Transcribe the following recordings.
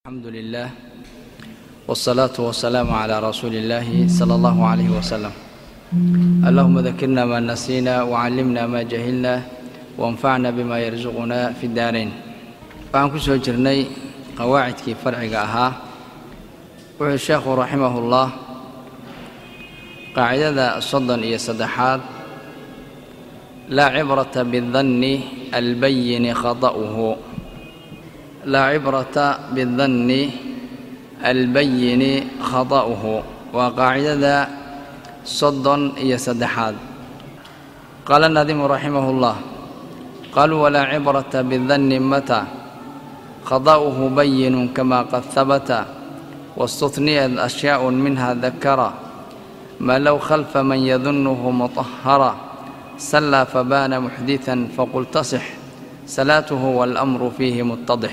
الحمد لله والصلاة والسلام على رسول الله صلى الله عليه وسلم اللهم ذكرنا ما نسينا وعلمنا ما جهلنا وانفعنا بما يرزقنا في الدارين waxaan ku soo jirnay qawaacidkii farciga ahaa wuxuu sheekhu raximahullah qaacidada soddon iyo saddexaad laa cibrata bidanni albayini khata'uhu laa cibrata bidanni albayini khata'uhu waa qaacidada soddon iyo saddexaad qaala nadimu raximahullah qaluu walaa cibrata bidanni mata خضاؤه بين كما قد ثبت واستثنيت أشياء منها ذكر ما لو خلف من يظنه مطهرا سلى فبان محدثا فقل تصح صلاته والأمر فيه متضح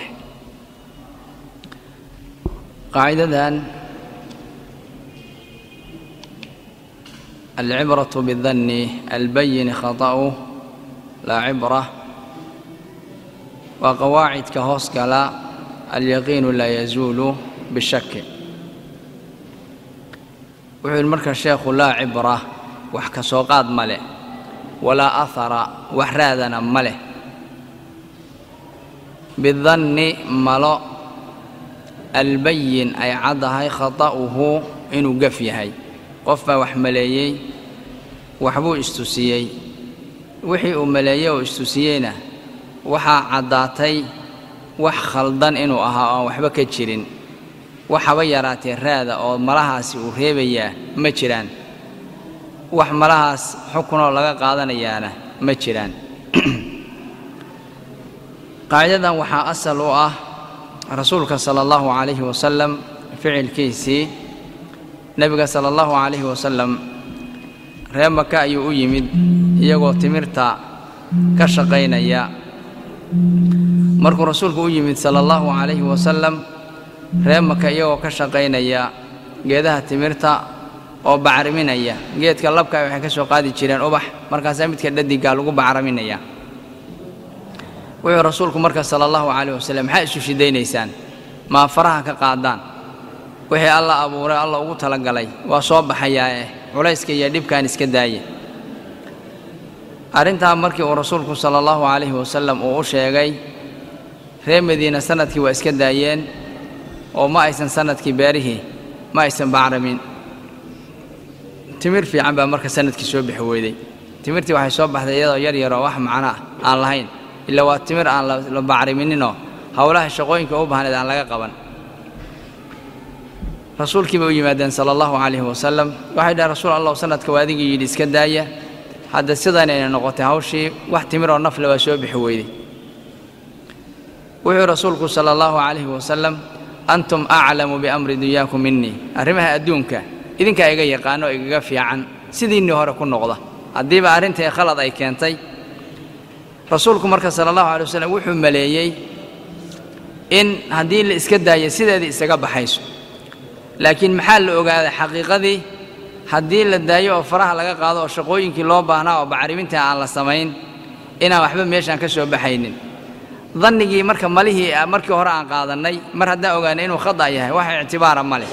قاعدة العبرة بالظن البين خطأه لا عبرة waa qawaacidka hoos gala alyaqiinu laa yazuulu bishaki wuxuu yidhi marka sheekhu laa cibra wax ka soo qaad ma leh walaa ahara wax raadana ma leh bidanni malo albayin ay caddahay khata'uhu inuu gaf yahay qof baa wax maleeyey waxbuu istusiyey wixii uu maleeyey oo istusiyeyna waxaa caddaatay wax khaldan inuu ahaa oan waxba ka jirin waxaba yaraatee raada oo malahaasi uu reebayaa ma jiraan wax malahaas xukunoo laga qaadanayaana ma jiraan qaacidadan waxaa asal u ah rasuulka sala allahu calayhi wasalam ficilkiisii nebiga sala allahu calayhi wasalam ree maka ayuu u yimid iyagoo timirta ka shaqaynaya markuu rasuulku u yimid sala allahu calayhi wasalam ree maka iyagoo ka shaqaynaya geedaha timirta oo bacriminaya geedka labka waxay ka soo qaadi jireen ubax markaasaa midka dhadiggaa lagu bacriminaya wuxuu rasuulku marka sala allahu calayh wasalam maxaa isu shidaynaysaan maa faraha ka qaadaan wixii alla abuuray alla ugu talagalay waa soo baxayaa eh culayska iyo dhibkaan iska daaya arrintaa markii uu rasuulku sala allahu calayhi wasalam uu u sheegay reer madiina sanadkii waa iska daayeen oo ma aysan sanadkii beerihii ma aysan bacramin timir fiican baa marka sanadkii soo bixi weyday timirtii waxay soo baxday iyadoo yar yaroo wax macno ah aan lahayn ilaa waa timir aan la bacrimininoo howlaha shaqooyinka u baahneed aan laga qaban rasuulkii bay u yimaadeen sala allahu calayhi wasalam waxay dhahen rasuul allahu sanadka waa adigii yidhi iska daaya hadda sidanayna noqotay hawshii wax timiroo nafle waa soo bixi weyday wuxuu rasuulku sala allahu calayhi wasalam antum aclamu biamri dunyaakum minii arrimaha adduunka idinkaa iga yaqaano oo igaga fiican sidiinnii hore ku noqda haddiiba arrintai khalad ay keentay rasuulku marka sala allahu alay wasalam wuxuu maleeyey in haddii la iska daayo sideedii isaga baxayso laakiin maxaa la ogaaday xaqiiqadii haddii la daayo oo faraha laga qaado oo shaqooyinkii loo baahnaa oo bacriminta aan la samayn inaan waxba meeshaan ka soo baxaynin dannigii marka malihii markii hore aan qaadannay mar haddaan ogaanay inuu khada yahay wax ictibaara ma leh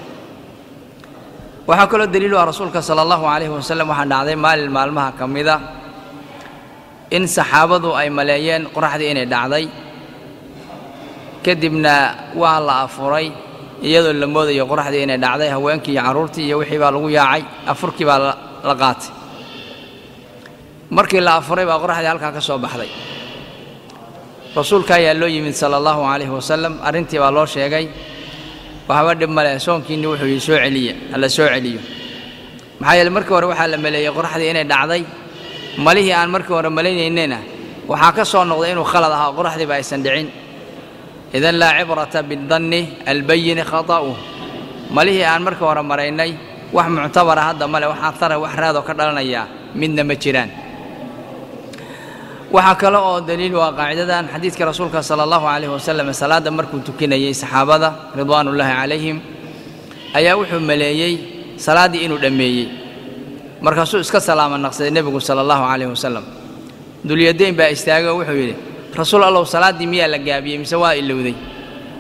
waxaa kaloo daliilu ah rasuulka sala allahu calayhi wasalam waxaa dhacday maalin maalmaha ka mida in saxaabadu ay maleeyeen qoraxdii inay dhacday kadibna waa la afuray iyadoo la moodayo qoraxdii inay dhacday haweenkii iyo carruurtii iyo wixii baa lagu yaacay afurkii baa la qaatay markii la afuray baa qoraxdii halkaa ka soo baxday rasuulka ayaa loo yimid sala allahu calayhi wasalam arrintii baa loo sheegay waxba dhib male soonkiinni wuxuu yidhi soo celiya hala soo celiyo maxaa yeele markii hore waxaa la maleeyey qoraxdii inay dhacday malihii aan markii hore malaynaynayna waxaa ka soo noqday inuu khalad ahaa qoraxdiiba aysan dhicin idan laa cibrata bidanni albayini khata'uh malihii aan markii hore maraynay wax muctabara hadda male wax atara wax raadoo ka dhalanayaa midna ma jiraan waxaa kale oo daliil waa qaacidadan xadiidka rasuulka sala allahu calayhi wasalam salaadda markuu tukinayey saxaabada ridwaanullaahi calayhim ayaa wuxuu maleeyey salaaddii inuu dhammeeyey markaasuu iska salaama naqsaday nebigu sala allahu calayhi wasalam dulyadayn baa istaagay oo wuxuu yidhi rasuul allow salaaddii miyaa la gaabiyey mise waa ilowday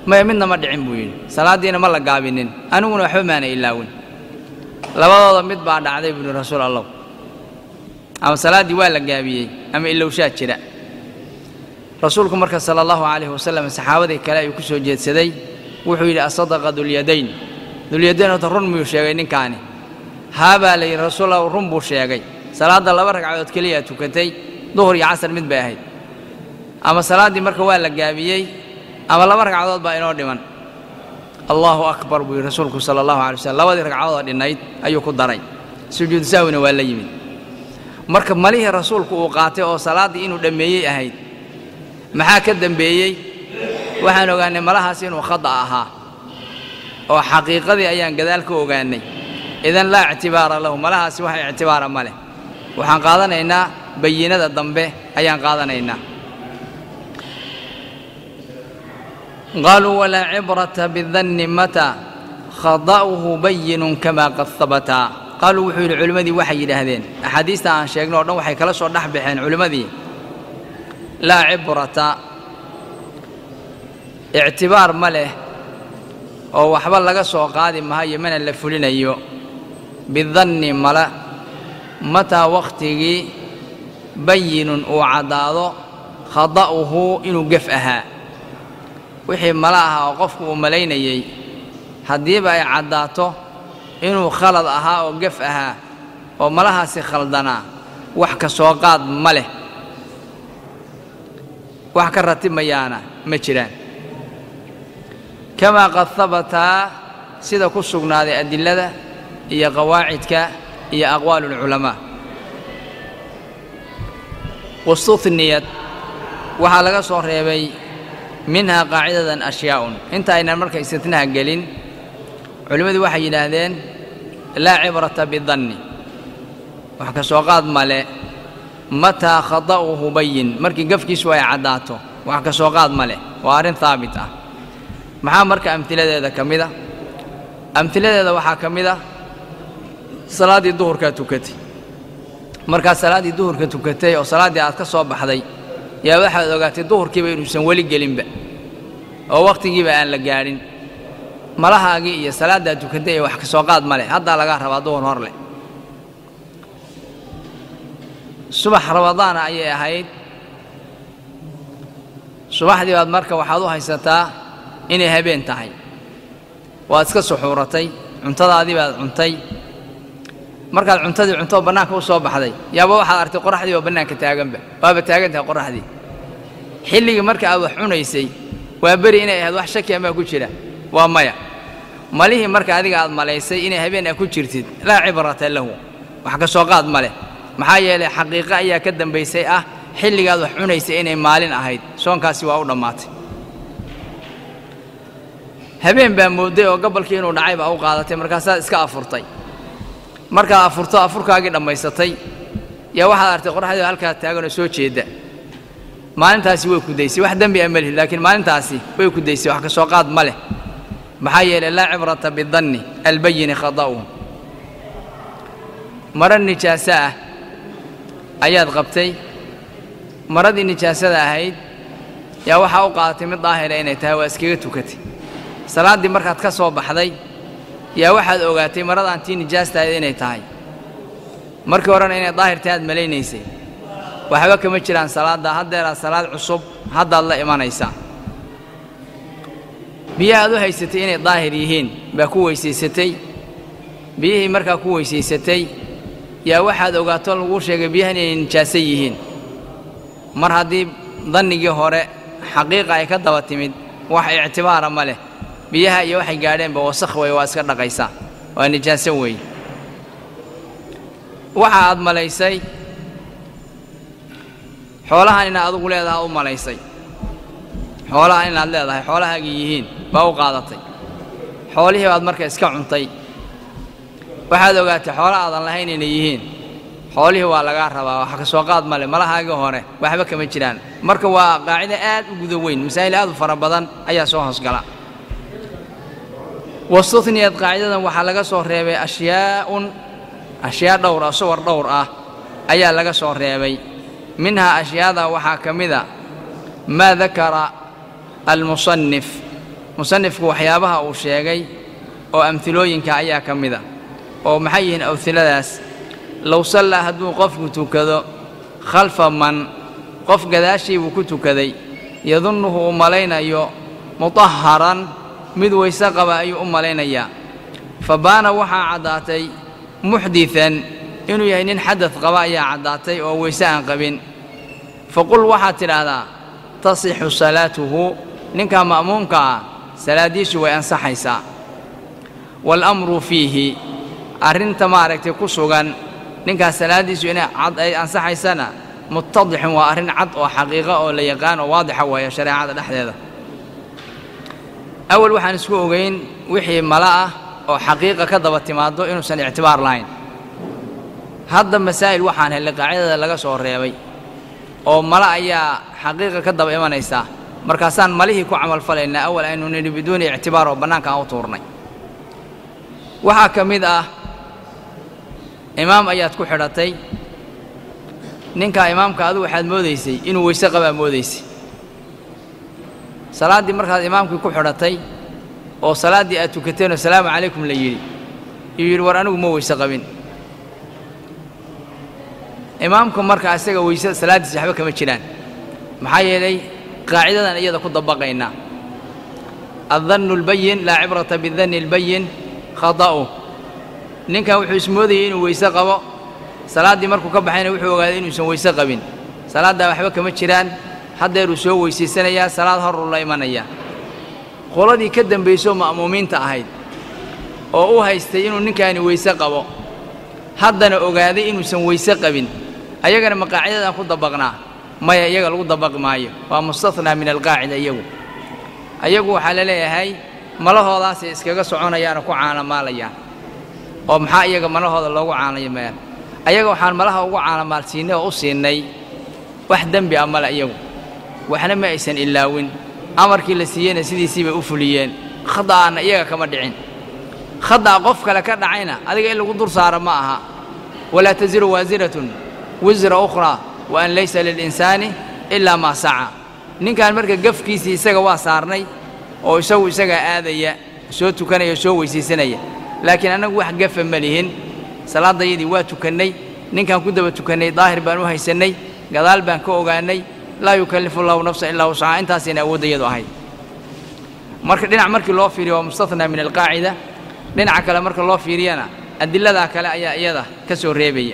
maya midna ma dhicin buu yidhi salaaddiina ma la gaabinin aniguna waxba maana ilaawin labadooda mid baa dhacday buu yidhi rasuul allah ama salaaddii waa la gaabiyey ama ilowshaa jira rasuulku marka sala allahu calayhi wasalam saxaabadii kale ayuu ku soo jeedsaday wuxuu yidhi asadaqa dulyadayn dulyadayn horta run miyuu sheegay ninkaani haa baa la yidhi rasuul allah run buu sheegay salaadda laba ragcadood keliyaa tukatay duhur iyo casar mid bay ahayd ama salaaddii marka waa la gaabiyey ama laba ragcadood baa inoo dhiman allahu akbar buu yidhi rasuulku sala allahu alay waslm labadii ragcadoodoo dhinnayd ayuu ku daray sujuudu saahwina waa la yimid marka malihii rasuulku uu qaatay oo salaaddii inuu dhammeeyey ahayd maxaa ka dembeeyey waxaan ogaannay malahaas inuu khada ahaa oo xaqiiqadii ayaan gadaal ka ogaannay idan laa ictibaara lahu malahaasi wax ictibaara ma leh waxaan qaadanaynaa bayinada dambe ayaan qaadanaynaa qaaluu walaa cibrata bidanni mataa khada'uhu bayinun kamaa qad habataa qaaluu wuxuu yidhi culimmadii waxay yidhaahdeen axaadiista aan sheegno o dhan waxay kala soo dhex baxeen culimmadii laa cibrata ictibaar ma leh oo waxba laga soo qaadi mahayo mana la fulinayo bidanni mala mataa wakhtigii bayinun uu caddaado khada'uhu inuu gef ahaa wixii mala ahaa oo qofku uu malaynayey haddiiba ay caddaato inuu khalad ahaa oo gef ahaa oo malahaasi khaldanaa wax ka soo qaad ma leh wax ka ratimayaana ma jiraan kamaa qad habataa sida ku sugnaaday adilada iyo qawaacidka iyo aqwaalulculamaa wastuhniyad waxaa laga soo reebay minhaa qaacidadan ashyaa'un inta aynan marka istitnaha gelin culimmadu waxay yidhaahdeen laa cibrata bidanni wax ka soo qaad male mataa khada'uhu bayin markii gafkiisu ay caddaato wax ka soo qaad ma leh waa arrin haabit ah maxaa marka amhiladeeda ka mid a amhiladeeda waxaa ka mid ah salaaddii duhurkaa tukatay markaad salaaddii duhurka tukatay oo salaaddii aad ka soo baxday yaa waxaad ogaatay duhurkiiba inuusan weli gelinba oo wakhtigiiba aan la gaadhin malahaagii iyo salaaddaad tukatay ee wax ka soo qaad ma leh haddaa lagaa rabaa duhur hor leh subax ramadaana ayay ahayd subaxdii baad marka waxaad u haysataa inay habeen tahay waad iska suxuuratay cuntadaadii baad cuntay markaad cuntadii cuntoo bannaanka u soo baxday yaaba waxaad artay qoraxdii oo bannaanka taaganba waaba taagan tahay qoraxdii xilligii marka aad wax cunaysay waa beri inay ahayd wax shaki amaa ku jira waa maya malihii marka adiga aad malaysay inay habeen a ku jirtid laa cibrata lahu wax ka soo qaad ma leh maxaa yeelay xaqiiqo ayaa ka dambaysay ah xilligaad wax cunaysay inay maalin ahayd soonkaasi waa u dhammaatay habeen baa moodday oo gabalkii inuu dhacay baa u qaadatay markaasaad iska afurtay markaad afurto afurkaagii dhammaysatay yaa waxaad artay qoraxdii halkaa taaganoo soo jeedda maalintaasi way kudaysay wax dembi a malihi laakiin maalintaasi way kudaysay wax ka soo qaad ma leh maxaa yeelay laa cibrata bidanni albayini khada'uhu maro nijaaso ah ayaad qabtay maradii nijaasada ahayd yaa waxaa u qaadatay mid daahira inay tahay waa iskaga tukatay salaaddii markaad ka soo baxday yaa waxaad ogaatay maradaan tii nijaastahayd inay tahay markii horena inay daahirtahay aad malaynaysay waxba kama jiraan salaadda haddeeraad salaad cusub haddaad la imanaysaa biyaha aad u haysatay inay daahir yihiin baa ku weysaysatay biyihii markaa ku weysaysatay yaa waxaad ogaato laguu sheegay biyahan inay nijaaso yihiin mar haddii dannigii hore xaqiiqa ay ka daba timid wax ictibaara ma leh biyaha iyo waxay gaadheenba wasakh wey waa iska dhaqaysaa waa nijaaso weeye waxa aad malaysay xoolahan inaad adugu leedaha u malaysay xoolahan inaad leedahay xoolahaagii yihiin baa u qaadatay xoolihii baad marka iska cuntay waxaad ogaatay xoola aadan lahayn inay yihiin xoolihii waa lagaa rabaa wax ka soo qaad male malahaagii hore waxba kama jiraan marka waa qaacido aad u guda weyn masaa'il aad u fara badan ayaa soo hoosgala wastuhniyad qaacidadan waxaa laga soo reebay ashyaa'un ashyaa dhowr ah suwar dhowr ah ayaa laga soo reebay minhaa ashyaada waxaa ka mida maa dakara almusannif musanifku waxyaabaha uu sheegay oo amhilooyinka ayaa ka mid a oo maxay yihiin awhiladaas low sallaa hadduu qofku tukado khalfa man qof gadaashii buu ku tukaday yadunnuhu uu malaynayo mutaharan mid weyse qaba ayuu u malaynayaa fa baana waxaa caddaatay muxditan inuu yahay nin xadad qaba ayaa caddaatay oo weyse aan qabin faqul waxaad tidhaahdaa tasixu salaatuhu ninkaa ma'muumka ah salaaddiisu way ansaxaysaa waalamru fiihi arrinta maaragtay ku sugan ninkaas salaaddiisu inay cad ay ansaxaysana muttadixun waa arrin cad oo xaqiiqo oo la yaqaan oo waadixa weeye shareecada dhexdeeda awal waxaan isku ogeyn wixii mala ah oo xaqiiqa ka daba timaaddo inuusan ictibaar lahayn hadda masaa'il waxaan hellay qaacidada laga soo reebay oo mala ayaa xaqiiqa ka daba imanaysaa markaasaan malihii ku camalfalaynaa awal aynu nidhi biduuni ictibaar oo bannaanka aan u tuurnay waxaa ka mid ah imaam ayaad ku xidhatay ninkaa imaamka adigu waxaad moodaysay inuu weyse qabaa moodaysay salaaddii markaad imaamkii ku xidhatay oo salaaddii aad tukateenoo salaamu calaykum la yidhi yuu yidhi war anigu ma weyse qabin imaamka marka isaga weyse salaaddiisa waxba kama jiraan maxaa yeelay qaacidadan iyada ku dabaqaynaa addannu lbayin laa cibrata bidanni albayin khada'u ninkan wuxuu ismoodayay inuu weyse qabo salaaddii markuu ka baxayna wuxuu ogaaday inuusan weyse qabin salaaddaa waxba kama jiraan haddeeruu soo weysaysanayaa salaad horuu la imanayaa qoladii ka dembaysoo ma'muumiinta ahayd oo u haystay inuu ninkaani weyse qabo haddana ogaaday inuusan weyse qabin ayagana ma qaacidadan ku dabaqnaa maya iyaga lagu dabaqi maayo waa mustathnaa min alqaacida iyagu ayagu waxaa la leeyahay malahoodaasay iskaga soconayaanoo ku caalamaalayaan oo maxaa iyaga malahooda loogu caalamayaan ayaga waxaan malaha ugu caalamaalsiinnay oo u siinnay wax dembi ah male iyagu waxna ma aysan ilaawin amarkii la siiyeyna sidiisii bay u fuliyeen khada'aanna iyaga kama dhicin khada'a qof kale ka dhacayna adiga in lagu dur saaro ma aha walaa tasiru waasiratun wisra ukhraa wa an laysa lilinsaani ilaa maa saca ninkan marka gafkiisii isaga waa saarnay oo isagu isagaa aadaya soo tukanaya soo weysaysanaya laakiin annagu wax gafa ma lihin salaaddayadii waa tukannay ninkaan ku daba tukannay daahir baan u haysannay gadaal baan ka ogaannay laa yukallifu allahu nafsan ilaa wuscaha intaasayna awooddayadu ahayd marka dhinac markii loo fiiriyo waa mustathnaa min alqaacida dhinaca kale marka loo fiiriyana adiladaa kale ayaa iyada ka soo reebaya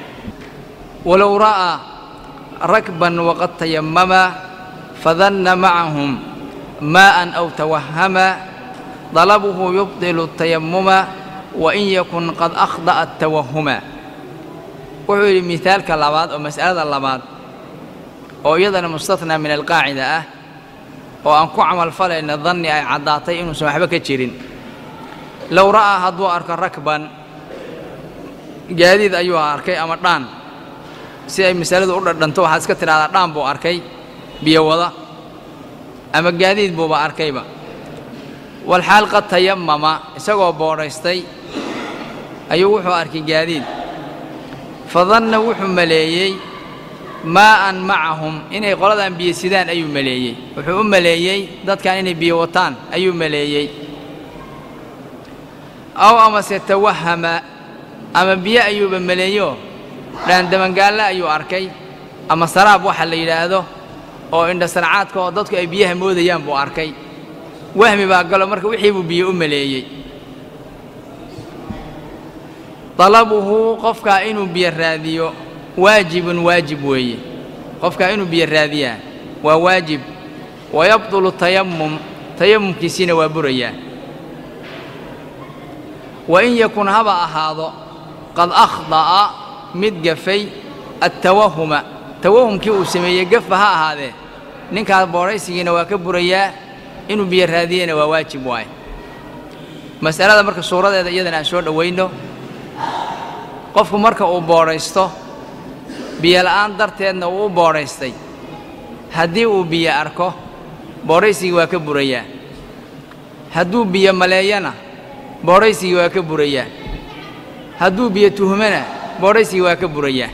walow ra'aa rakban waqad tayammama fadanna macahum maa'an aw tawahama dalabuhu yubdilu tayamuma wain yakun qad akhda'a atawahuma wuxuu yidhi mihaalka labaad oo mas'alada labaad oo iyadana mustathnaa min alqaacida ah oo aan ku camalfalayna danni ay caddaatay inuusan waxba ka jirin low ra'aa hadduu arko rakban gaadiid ayuu arkay ama dhaan si ay masaladu u dhadhanto waxaad iska tidhahdaa dhaan buu arkay biyo wada ama gaadiid buuba arkayba walxaal qad tayammama isagoo boodhaystay ayuu wuxuu arkay gaadiid fadanna wuxuu maleeyey maa'an macahum inay qoladan biyo sidaan ayuu maleeyey wuxuu u maleeyey dadkan inay biyo wataan ayuu maleeyey aw amase tawahama ama biyo ayuuba maleeyo dhaandamangaalle ayuu arkay ama saraab waxa la yidhaahdo oo indhasarcaadka oo dadku ay biyaha moodayaan buu arkay wahmi baa galo marka wixii buu biyo u maleeyey dalabuhu qofkaa inuu biyo raadiyo waajibun waajib weeye qofkaa inuu biyo raadiyaa waa waajib wayabdulu tayammum tayammumkiisiina waa burayaa wain yakun haba ahaado qad akhda'a mid gafay attawahuma tawahumkii uu sameeyey gafa ha ahaadee ninkaas boodhaysigiina waa ka burayaa inuu biyo raadiyena waa waajib waaye mas'alada marka suuradeeda iyadana aan soo dhowayno qofku marka uu boodhaysto biyo la'aan darteedna uu u boodhaystay haddii uu biyo arko boodhaysigii waa ka burayaa hadduu biyo maleeyana boodhaysigii waa ka burayaa hadduu biyo tuhmana boodhaysigii waa ka burayaa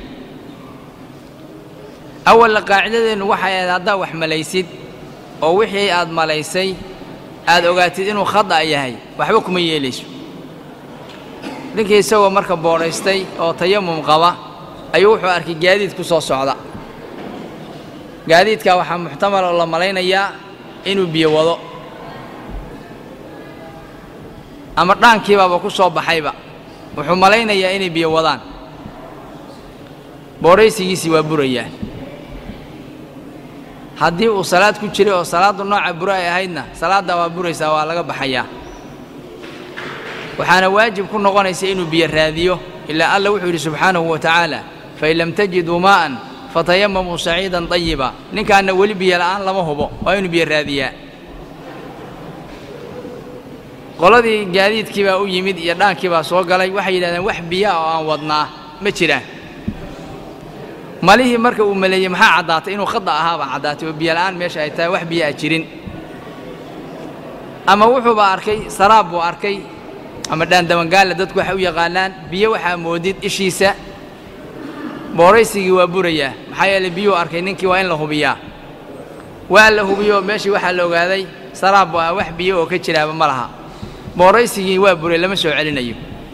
awalla qaacidadeennu waxay ahayd haddaad wax malaysid oo wixii aad malaysay aad ogaatid inuu khada yahay waxba kuma yeelayso ninkii isagoo marka boodhaystay oo tayamum qaba ayuu wuxuu arkay gaadiid ku soo socda gaadiidkaa waxaa muxtamal oo la malaynayaa inuu biyo wado ama dhaankiibaaba ku soo baxayba wuxuu malaynayaa inay biyo wadaan boodhaysigiisii waa burayaa haddii uu salaad ku jiray oo salaaddu nooca buro ay ahaydna salaaddaa waa buraysaa waa laga baxayaa waxaana waajib ku noqonaysa inuu biyo raadiyo ilaa alla wuxuu yidhi subxaanahu wa tacaala fain lam tajiduu maa'an fatayamamuu saciidan dayiba ninkaanna weli biyo la'aan lama hubo waa inuu biyo raadiyaa qoladii gaadiidkii baa u yimid iyo dhaankii baa soo galay waxay yidhahdeen wax biyaa oo aan wadnaa ma jiraan malihii marka uu maleeyey maxaa caddaatay inuu khada ahaabaa caddaatay oo biyo la'aan meesha ay tahay wax biyo a jirin ama wuxuuba arkay saraab buu arkay ama dhaandabangaalla dadku waxay u yaqaanaan biyo waxaa moodid ishiisa booraysigii waa burayaa maxaa yeelay biyuu arkay ninkii waa in la hubiyaa waa la hubiyo meeshii waxaa la ogaaday saraab buu ah wax biyo oo ka jiraaba ma laha booraysigii waa buray lama soo celinayo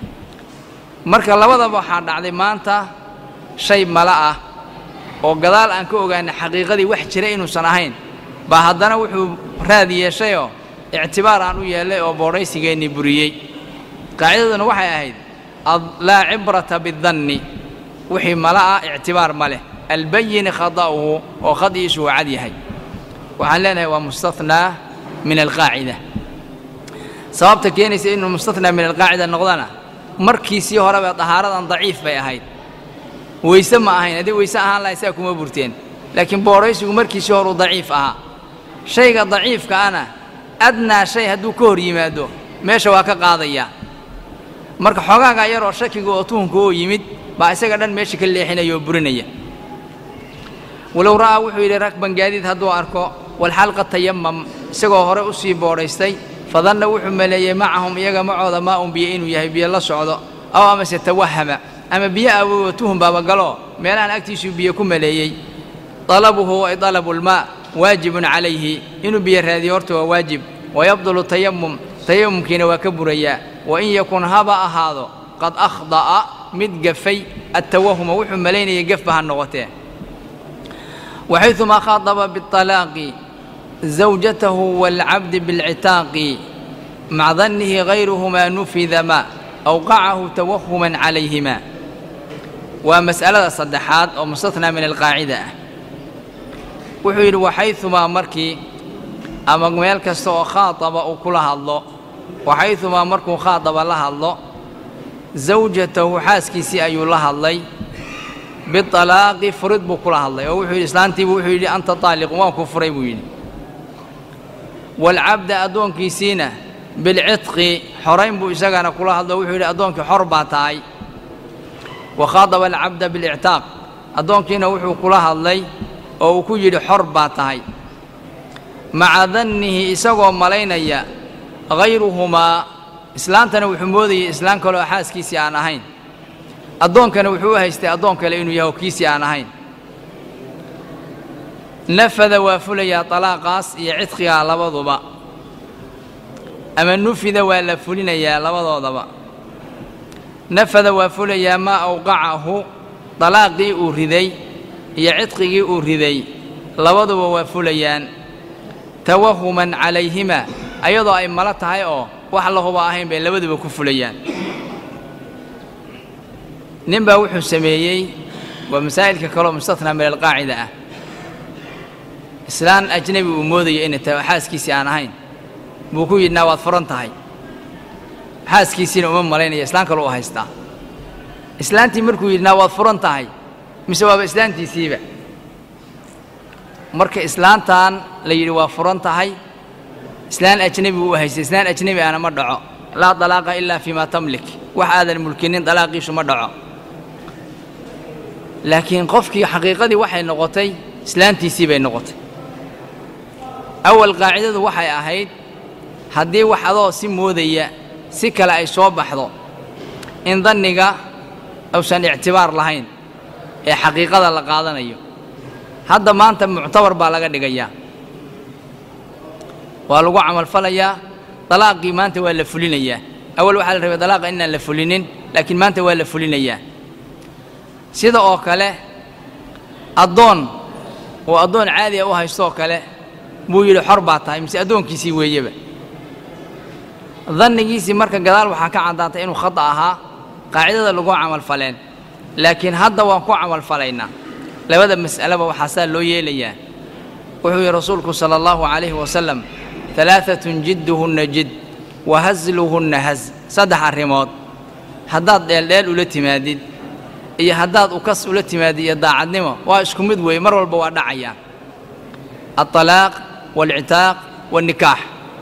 marka labadaba waxaa dhacday maanta shay mala ah oo gadaal aan ka ogaanay xaqiiqadii wax jira inuusan ahayn baa haddana wuxuu raad yeeshayoo ictibaar aan u yeellay oo boodhaysigeennii buriyey qaacidaduna waxay ahayd laa cibrata bidanni wixii mala ah ictibaar ma leh albayini khada'uhu oo khadi'iisu waa cad yahay waxaan leenahay waa mustathnaa min alqaacida sababta keenaysa inuu mustathnaa min alqaacida noqdana markiisii horeba dahaaradan daciif bay ahayd weyse ma ahayn haddii weyse ahaan lahay saa kuma burteen laakiin boodhaysigu markiisii horuu daciif ahaa shayga daciifka ana adnaa shay hadduu ka hor yimaado meesha waa ka qaadayaa marka xogaagaa yaroo shakiga oo tuhunka oo yimid baa isaga dhan meesha ka leexinaya oo burinaya walow ra'aa wuxuu yidhi rakban gaadiid hadduu arko walxalqa tayamam isagoo hore u sii boodhaystay fadanna wuxuu maleeyey macahum iyaga macooda maa un biyo inuu yahay biyo la socdo aw amase tawahama ama biyo awoowo tuhun baaba galoo meelahan agtiisuu biyo ku maleeyey dalabuhu ay dalabulmaa waajibun calayhi inuu biyo raadiyo horta waa waajib wayabdulu tayamum tayamumkiina waa ka burayaa wain yakun haba ahaado qad akhda'a mid gafay attawahuma wuxuu malaynayay gefba ha noqotee waxayumaa khaadaba biطalaaqi zawjatahu waalcabdi biاlcitaaqi maca dannihi hayruhumaa nufida ma awqacahu tawahuman calayhima waa mas'alada saddexaad oo mustathnaa min alqaacida ah wuxuu yidhi waxayumaa markii ama meel kasta oo khaadaba uu kula hadlo waxayumaa markuu khaadaba la hadlo zawjatahu xaaskiisii ayuu la hadlay bialaaqi furid buu kula hadlay oo wuxuu yidhi islaantiibu wuxuu yidhi anta taaliqun waan ku furay buu yidhi waalcabda addoonkiisiina bilcidqi xorayn buu isagana kula hadlo wuxuu yidhi addoonkii xor baa tahay wa khaadaba alcabda bilictaaq addoonkiina wuxuu kula hadlay oo uu ku yidhi xor baa tahay maca dannihi isagoo malaynaya hayruhumaa islaantana wuxuu moodayay islaan kale oo xaaskiisii aan ahayn addoonkana wuxuu u haystay addoon kale inuu yahay oo kiisii aan ahayn nafada waa fulayaa talaaqaas iyo cidqigaa labaduba ama nufida waa la fulinayaa labadoodaba nafada waa fulayaa maa awqacahu dalaaqii uu riday iyo cidqigii uu riday labaduba waa fulayaan tawahuman calayhima ayadoo ay malo tahay oo wax la huba ahayn bay labaduba ku fulayaan nin baa wuxuu sameeyey waa masaa'ilka kaloo mustathnaa min alqaacida ah islaan ajnebi uu moodaya inay tahay oo xaaskiisii aan ahayn buu ku yidhnaa waad furan tahay xaaskiisiina uma malaynaya islaan kale u haystaa islaantii markuu yidhnaa waad furan tahay mise waaba islaantiisiiba marka islaantan la yidhi waa furan tahay islaan ajnebi u haystay islaan ajnebi ahna ma dhaco laa dalaaqa ilaa fii maa tamlik wax aadan mulkinin dalaaqiisu ma dhaco laakiin qofkii xaqiiqadii waxay noqotay islaantiisii bay noqotay awal qaacidadu waxay ahayd haddii wax adoo si moodaya si kale ay soo baxdo in danniga uusan ictibaar lahayn ee xaqiiqada la qaadanayo hadda maanta muctabar baa laga dhigayaa waa lagu camalfalayaa dalaaqii maanta waa la fulinayaa awal waxaa la rabay dalaaqa inaan la fulinin laakiin maanta waa la fulinayaa sida oo kale addoon oo addoon caadiya u haystooo kale buu yidhi xor baa tahay mise addoonkiisii weeyeba dannigiisii marka gadaal waxaa ka caddaatay inuu khata ahaa qaacidada lagu camalfaleen laakiin hadda waan ku camalfalaynaa labada mas'aleba waxaa saa loo yeelayaa wuxuu yidhi rasuulku sala allahu calayhi wasalam alaaatun jidduhunna jid wa hasluhunna has saddex arrimood haddaad dheeldheel ula timaadid iyo haddaad ukas ula timaadid iyo daacadnimo waa isku mid weeye mar walba waa dhacayaan alطalaaq waalcitaaq waalnikaax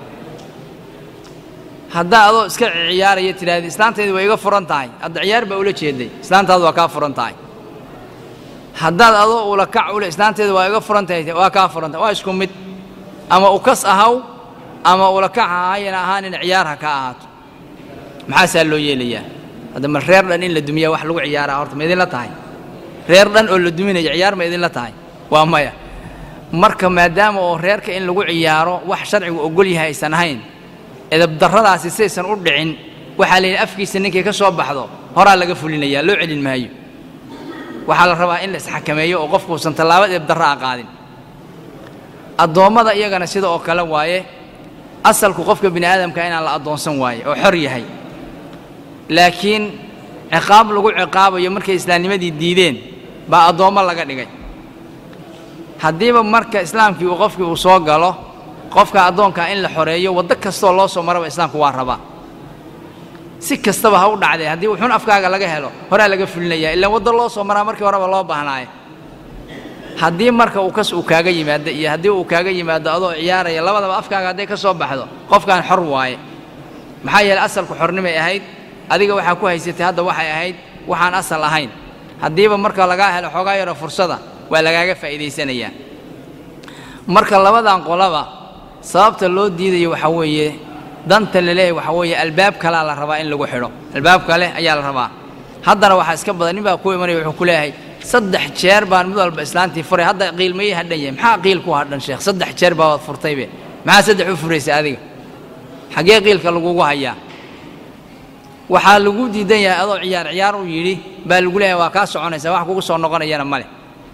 haddaa adoo iska ciyaaraya tidhahdid islaantaydi way iga furan tahay hadda ciyaar baa ula jeeday islaantaadu waa kaa furan tahay haddaad adoo ula kac ule islaanteeda waa iga furan tahay waa kaa furan tahay waa isku mid ama ukas ahaw ama ula kac ahayana ahaanin ciyaar ha ka ahaato maxaasaa loo yeelayaa hadda ma reer dhan in la dumiyaa wax lagu ciyaaraa horta ma idinla tahay reer dhan oo la duminaya ciyaar ma idinla tahay waa maya marka maadaama oo reerka in lagu ciyaaro wax sharcigu ogol yahay aysan ahayn edabdarradaasi saysan u dhicin waxaa la yidhi afkiisa ninkay ka soo baxdo horaa laga fulinayaa loo celin maayo waxaa la rabaa in la isxakameeyo oo qofkuusan tallaabo edabdarra a qaadin addoommada iyagana sida oo kale waaye asalku qofka bini aadamka inaan la addoonsan waaye oo xor yahay laakiin ciqaab lagu ciqaabayo markay islaamnimadii diideen baa addoommo laga dhigay haddiiba marka islaamkii uu qofkii uu soo galo qofka addoonkaa in la xoreeyo waddo kastoo loo soo maraba islaamku waa rabaa si kastaba ha u dhacdee haddii wuxuun afkaaga laga helo horaa laga fulinayaa ilaan waddo loo soo maraa markii horeba loo baahnaaye haddii marka uu kas uu kaaga yimaado iyo haddii uu kaaga yimaado adoo ciyaaraya labadaba afkaaga hadday ka soo baxdo qofkaan xor waaye maxaa yeeley asalku xornimay ahayd adiga waxaa ku haysatay hadda waxay ahayd waxaan asal ahayn haddiiba marka lagaa helo xoogaa yaro fursada waa lagaaga faa'iidaysanayaa marka labadan qolaba sababta loo diidayo waxaa weeye danta la leeyahy waxaa weeye albaab kalaa la rabaa in lagu xidho albaab kale ayaa la rabaa haddana waxaa iska badan nin baa ku imanaya wuxuu ku leeyahay saddex jeer baan mid walba islaantii furay hadda qiilmayay hadhan yahay maxaa qiil ku hadhan sheekh saddex jeer baa waad furtaybe maxaa saddex u furaysa adiga xaggee qiilka lagugu hayaa waxaa lagu diidan yahay adoo ciyaar ciyaar u yidhi baa lagu leeyahay waa kaa soconaysaa wax kugu soo noqonayana male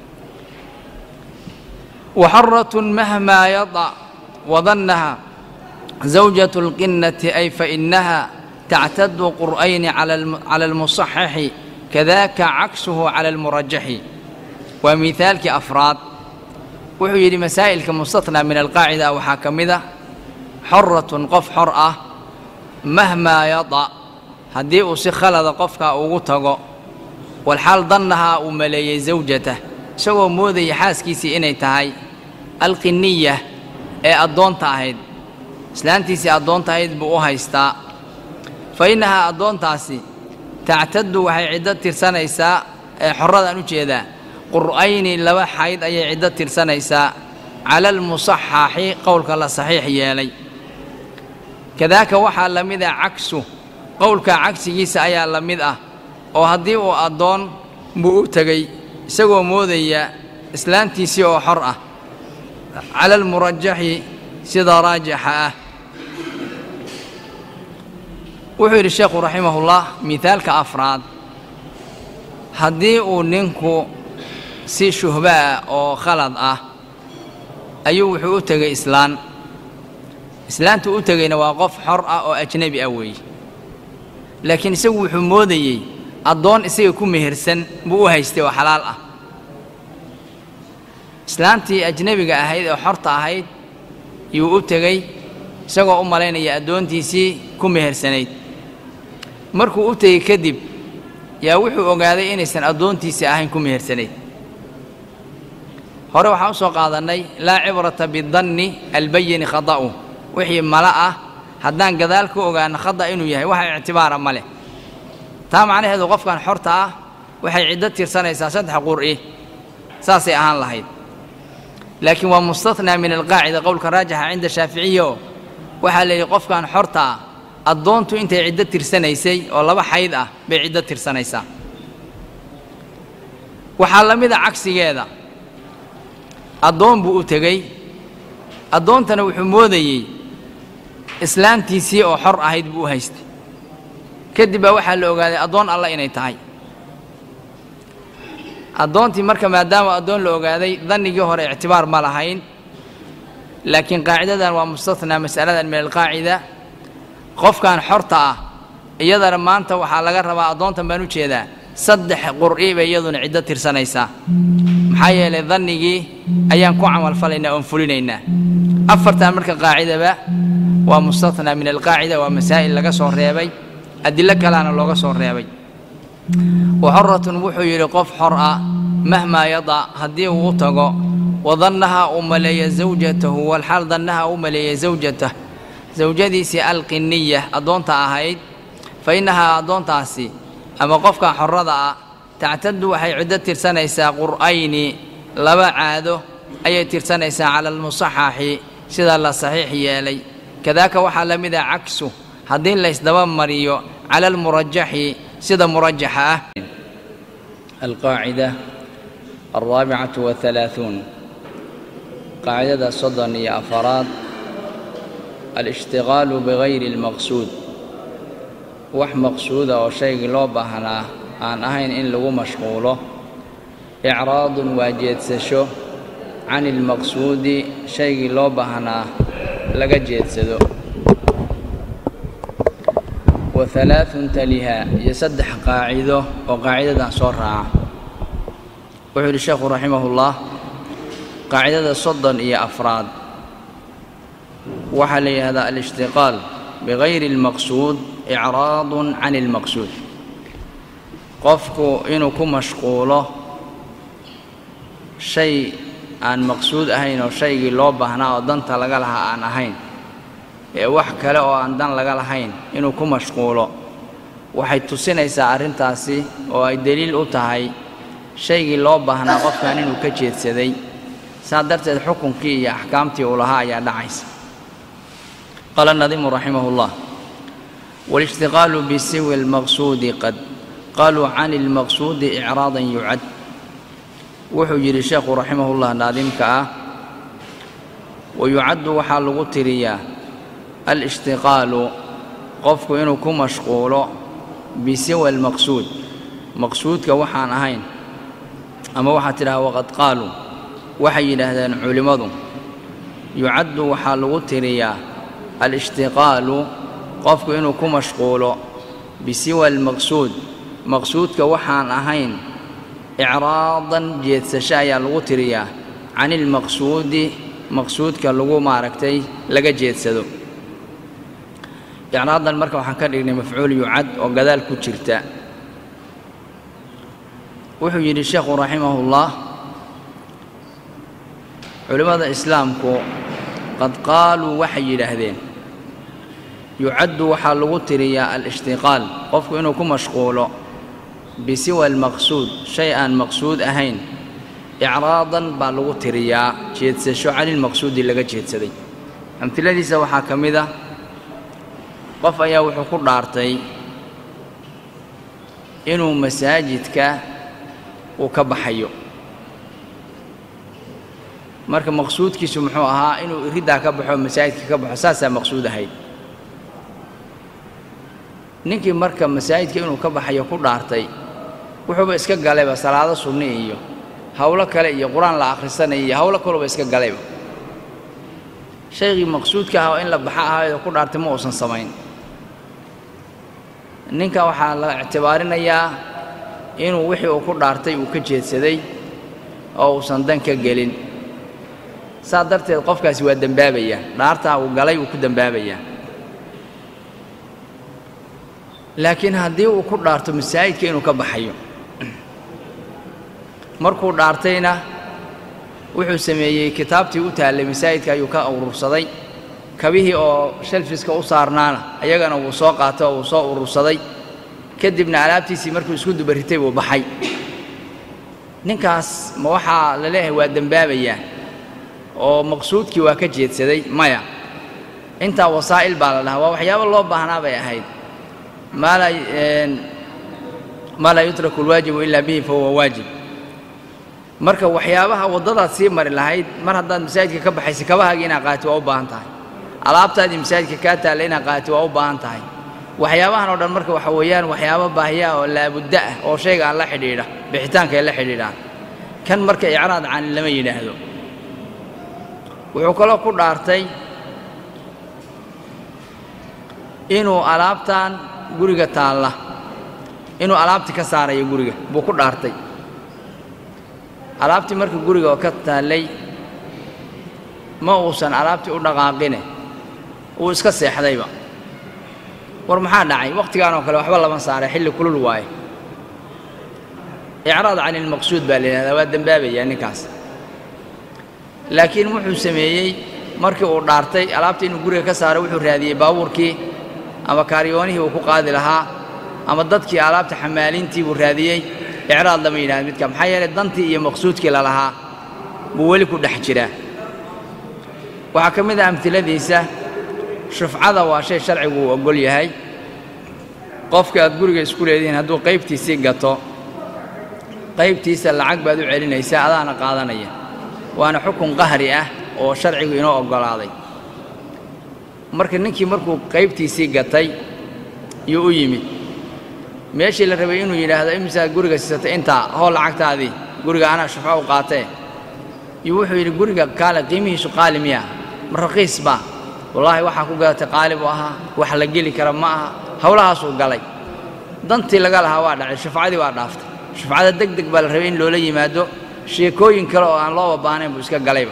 waxaratun mahmaa yada wadannaha zawjat اlqinnati ay fainaha tactadu qur'ayni cala almusaxixi kadaaka caksuhu cala almurajaxi waa miaalkii afraad wuxuu yidhi masaa'ilka mustatnaa min alqaacida waxaa ka mid a xoratun qof xor ah mahmaa yada haddii uu si khalada qofkaa ugu tago walxaal dannahaa uu maleeyey zawjatah isagoo moodaya xaaskiisii inay tahay alqiniya ee addoonta ahayd islaantiisii addoonta ahayd buu u haystaa fa innahaa addoontaasi tactaddu waxay ciddo tirsanaysaa ee xorradaan u jeedaa qur'ayni laba xayd ayay ciddo tirsanaysaa cala almusaxaxi qowlka la saxiix yeelay kadaaka waxaa la mid ah cagsu qowlka cagsigiisa ayaa la mid ah oo haddii uu addoon buu u tegey isagoo moodaya islaantiisii oo xor ah cala almurajaxi sida raajixa ah wuxuu yidhi sheekhu raximahullah mihaalka afraad haddii uu ninku si shuhba ah oo khalad ah ayuu wuxuu u tegey islaan islaantuu u tegeyna waa qof xor ah oo ajnebi ah weeye laakiin isagu wuxuu moodayey addoon isaga ku mehersan buu u haystay oo xalaal ah islaantii ajnebiga ahayd oo xorta ahayd yuu u tegey isagoo u malaynaya addoontiisii ku mehersanayd markuu u tegey kadib yaa wuxuu ogaaday inaysan addoontiisii ahayn ku mehersanayd hore waxaan u soo qaadannay laa cibrata bidanni albayini khada'u wixii mala ah haddaan gadaal ka ogaano khada inuu yahay waxa ictibaara ma leh taa macnaheedu qofkan xorta ah waxay ciddo tirsanaysaa saddex qur'i saasay ahaan lahayd laakiin waa mustathnaa min alqaacida qowlka raajixa cinda shaaficiya oo waxaa la yidhi qofkan xorta ah addoontu intay ciddo tirsanaysay oo laba xayd ah bay ciddo tirsanaysaa waxaa la mid a cagsigeeda addoon buu u tegey addoontana wuxuu moodayey islaantiisii oo xor ahayd buu u haystay kadib baa waxaa la ogaaday addoon alla inay tahay addoontii marka maadaama addoon la ogaaday dannigii hore ictibaar ma lahayn laakiin qaacidadan waa mustathnaa mas'aladan min alqaacida qofkan xorta ah iyadana maanta waxaa laga rabaa addoontan baan u jeedaa saddex qur'i bay iyaduna ciddo tirsanaysaa maxaa yeelay dannigii ayaan ku camalfalaynaa oon fulinaynaa afartan marka qaacidaba waa mustathnaa min alqaacida waa masaa'il laga soo reebay adilo kaleana looga soo reebay waxoratun wuxuu yidhi qof xor ah mahmaa yadac haddii uu u tago wadannaha uu maleeya zawjatahu walxaal dannaha u maleeya zawjatah zawjadiisii alqiniya addoonta ahayd fa innahaa addoontaasi ama qofka xorrada ah tactadu waxay ciddo tirsanaysaa qur'ayni laba caado ayay tirsanaysaa cala almusaxaxi sida la saxiix yeelay kadaaka waxaa la mid ah cagsu haddii laysdaba mariyo cala almurajaxi sida murajaxa ah alqaacida alraabicatu wahalaaثuun qaacidada soddon iyo afaraad alishtigaalu bigayri اlmaqsuud wax maqsuuda oo shaygii loo baahnaa aan ahayn in lagu mashquulo icraadun waa jeedsasho can ilmaqsuudi shaygii loo baahnaa laga jeedsado wa halaaثun taliha iyo saddex qaacido oo qaacidadan soo raaca wuxuu yidhi sheekhu raximahullah qaacidada soddon iyo afraad waxaa la yidhahdaa alishtiqaal bigayri اlmaqsuud icraadun can ilmaqsuud qofku inuu ku mashquulo shay aan maqsuud ahayn oo shaygii loo baahnaa oo danta laga lahaa aan ahayn ee wax kale oo aan dan laga lahayn inuu ku mashquulo waxay tusinaysaa arrintaasi oo ay deliil u tahay shaygii loo baahnaa qofkan inuu ka jeedsaday saa darteed xukunkii iyo axkaamtii uu lahaa ayaa dhacaysa qaala nadimu raximahullah walishtiqaalu bisiwi almaqsuudi qad qaluu can ilmaqsuudi icraadan yucad wuxuu yidhi sheekhu raximahullah naadimka ah wayucaddu waxaa lagu tiriyaa alishtiqaalu qofku inuu ku mashquulo bisiwa almaqsuud maqsuudka waxaan ahayn ama waxaad tidhaha waqad qaaluu waxay yidhaahdeen culimmadu yucaddu waxaa lagu tiriyaa alishtiqaalu qofku inuu ku mashquulo bisiwa almaqsuud maqsuudka waxaan ahayn icraadan jeedsasho ayaa lagu tiriyaa can ilmaqsuudi maqsuudka lagu maaragtay laga jeedsado icraadan marka waxaan ka dhignay mafcuul yucad oo gadaal ku jirta wuxuu yidhi sheekhu raximahullah culimmada islaamku qad qaaluu waxay yidhaahdeen yucaddu waxaa lagu tiriyaa alishtiqaal qofku inuu ku mashquulo bisiwa almaqsuud shay aan maqsuud ahayn icraadan baa lagu tiriyaa jeedsasho canilmaqsuudi laga jeedsaday amtiladiisa waxaa ka mid ah qof ayaa wuxuu ku dhaartay inuu masaajidka uu ka baxayo marka maqsuudkiisu muxuu ahaa inuu iriddaa ka baxo masaajidka ka baxo saasaa maqsuud ahayd ninkii marka masaajidka inuu ka baxayo ku dhaartay wuxuuba iska galayba salaado sunni iyo howlo kale iyo qur-aan la akhrisanaya iyo howlo kaluba iska galayba shaygii maqsuudka ah oo in la baxa ahaydoo ku dhaartay ma uusan samayn ninka waxaa la ictibaarinayaa inuu wixii uu ku dhaartay uu ka jeedsaday oo uusan dan ka gelin saa darteed qofkaasi waa dembaabayaa dhaartaa uu galay uu ku dembaabayaa laakiin haddii uu ku dhaarto masaajidka inuu ka baxayo markuu dhaartayna wuxuu sameeyey kitaabtii u taallay masaajidka ayuu ka urursaday kabihii oo shelfiska u saarnaana ayagana wuu soo qaatay oo wuu soo urursaday kadibna alaabtiisii markuu isku dubaritay buu baxay ninkaas ma waxaa la leeyahay waa dembaabayaa oo maqsuudkii waa ka jeedsaday maya intaa wasaa'il baa la dhahaa waa waxyaabo loo baahnaa bay ahayd maa laa maa laa yutraku alwaajibu ilaa bihi fahuwa waajib marka waxyaabaha waddadaad sii mari lahayd mar haddaad masaajidka ka baxaysa kabahaagii inaad qaati waa u baahan tahay alaabtaadii masaajidka kaa taalla inaad qaati waa u baahan tahay waxyaabahan oo dhan marka waxa weeyaan waxyaabo baahiya oo laabudda ah oo shayga aan la xidhiidha bixitaanka ay la xidhiidhaan kan marka icraad cani lama yidhaahdo wuxuu kaloo ku dhaartay inuu alaabtan guriga taalla inuu alaabtii ka saarayo guriga buu ku dhaartay alaabtii marka guriga oo ka taallay ma uusan alaabtii u dhaqaaqine uu iska seexdayba war maxaa dhacay wakhtigaan oo kale waxba lama saaray xilli kulul waaye icraad cani ilmaqsuud baa la yidhahdaa waa dembaabayaa ninkaas laakiin wuxuu sameeyey markii uu dhaartay alaabta inuu guriga ka saaro wuxuu raadiyey baabuurkii ama kaaryoonihii uu ku qaadi lahaa ama dadkii alaabta xamaalintii buu raadiyey icraad lama yidhahda midka maxaa yeelay dantii iyo maqsuudkii lalahaa buu weli ku dhex jiraa waxaa ka mid ah amtiladiisa shufcada waa shay sharcigu uu oggol yahay qofka aad guriga isku leedihiin hadduu qaybtiisii gato qaybtiisa lacag baad u celinaysaa adaana qaadanaya waana xukun qahri ah oo sharcigu inoo oggolaaday marka ninkii markuu qaybtiisii gatay yuu u yimid meeshii la rabay inuu yidhaahdo imisaad guriga siisatay intaa hoo lacagtaadii guriga anaa shufco u qaatee iyo wuxuu yidhi guriga kaale qiimihiisu qaali miya ma raqiis baa wallaahi waxaa ku gadatay qaali buu ahaa wax la geli kara ma aha howlahaasuu galay dantii laga lahaa waa dhacay shufcadii waa dhaaftay shufcada deg deg baa la rabay in loola yimaado sheekooyin kale oo aan looba baanayn buu iska galayba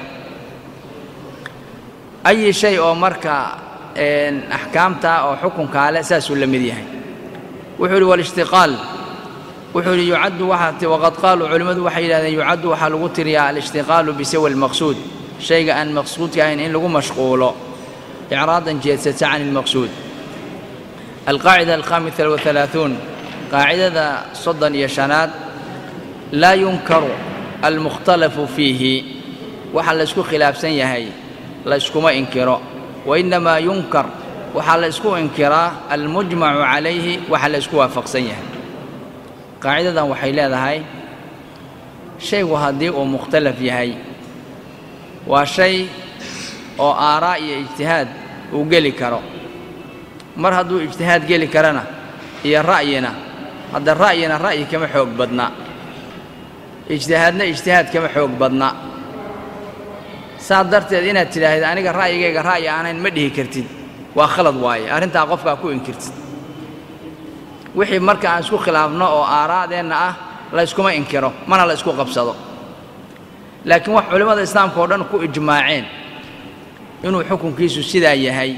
ayi shay oo marka axkaamta oo xukunkaa le saasuu la mid yahay wuxuu yidhi walishtiqaal wuxuu yidhi yucaddu waxaa waqad qaaluu culimmadu waxay yidhahdeen yucaddu waxaa lagu tiriyaa alishtiqaalu bisawi almaqsuud shayga aan maqsuudka ahayn in lagu mashquulo icraadan jeedsata can ilmaqsuud alqaacida alkhaamisa wahalaaثuun qaacidada soddon iyo shanaad laa yunkaru almukhtalafu fiihi waxa la ysku khilaafsan yahay la yskuma inkiro wainnamaa yunkar waxaa la ysku inkiraa almujmacu calayhi waxa la ysku waafaqsan yahay qaacidadan waxay leedahay shaygu haddii uu mukhtalaf yahay waa shay oo aaraa iyo ijtihaad uu geli karo mar hadduu ijtihaad geli karana iyo ra'yina hadda ra'yina ra'yi kama xoog badna ijtihaadna ijtihaad kama xoog badna saa darteed inaad tidhaahid aniga ra'yigayga ra'yi aanayn ma dhihi kartid waa khalad waaye arrintaa qofkaa ku inkirtid wixii marka aan isku khilaafno oo aaraadeenna ah la yskuma inkiro mana la ysku qabsado laakiin wax culimmada islaamka oo dhan ku ijmaaceen inuu xukunkiisu sidaa yahay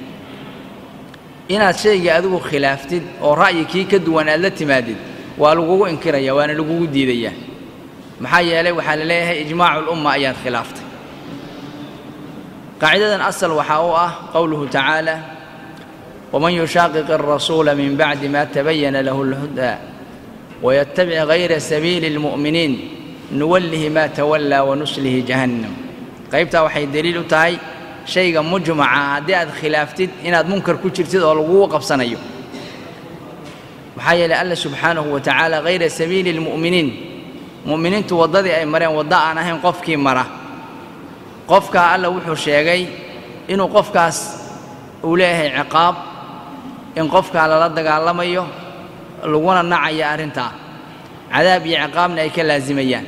inaad shayga adigu khilaaftid oo ra'yi kii ka duwan aad la timaadid waa lagugu inkiraya waana lagugu diidayaa maxaa yeelay waxaa la leeyahay ijmaacu lumma ayaad khilaaftay qaacidadan asal waxaa u ah qowluhu tacaala waman yushaaqiq alrasuula min bacdi ma tabayana lahu alhudaa wayattabic gayra sabiili اlmu'miniin nuwallihi ma tawallaa wanuslihi jahannam qaybtaa waxay deliil u tahay shayga mujmaca haddii aad khilaaftid inaad munkar ku jirtid oo lagugu qabsanayo maxaa yeelay alla subxaanahu wa tacaala hayra sabiili اlmu'miniin mu'miniintu waddadii ay mareen waddo aan ahayn qofkii mara qofkaa alla wuxuu sheegay inuu qofkaas uu leeyahay ciqaab in qofkaa lala dagaalamayo laguna nacaya arrintaa cadaab iyo ciqaabna ay ka laasimayaan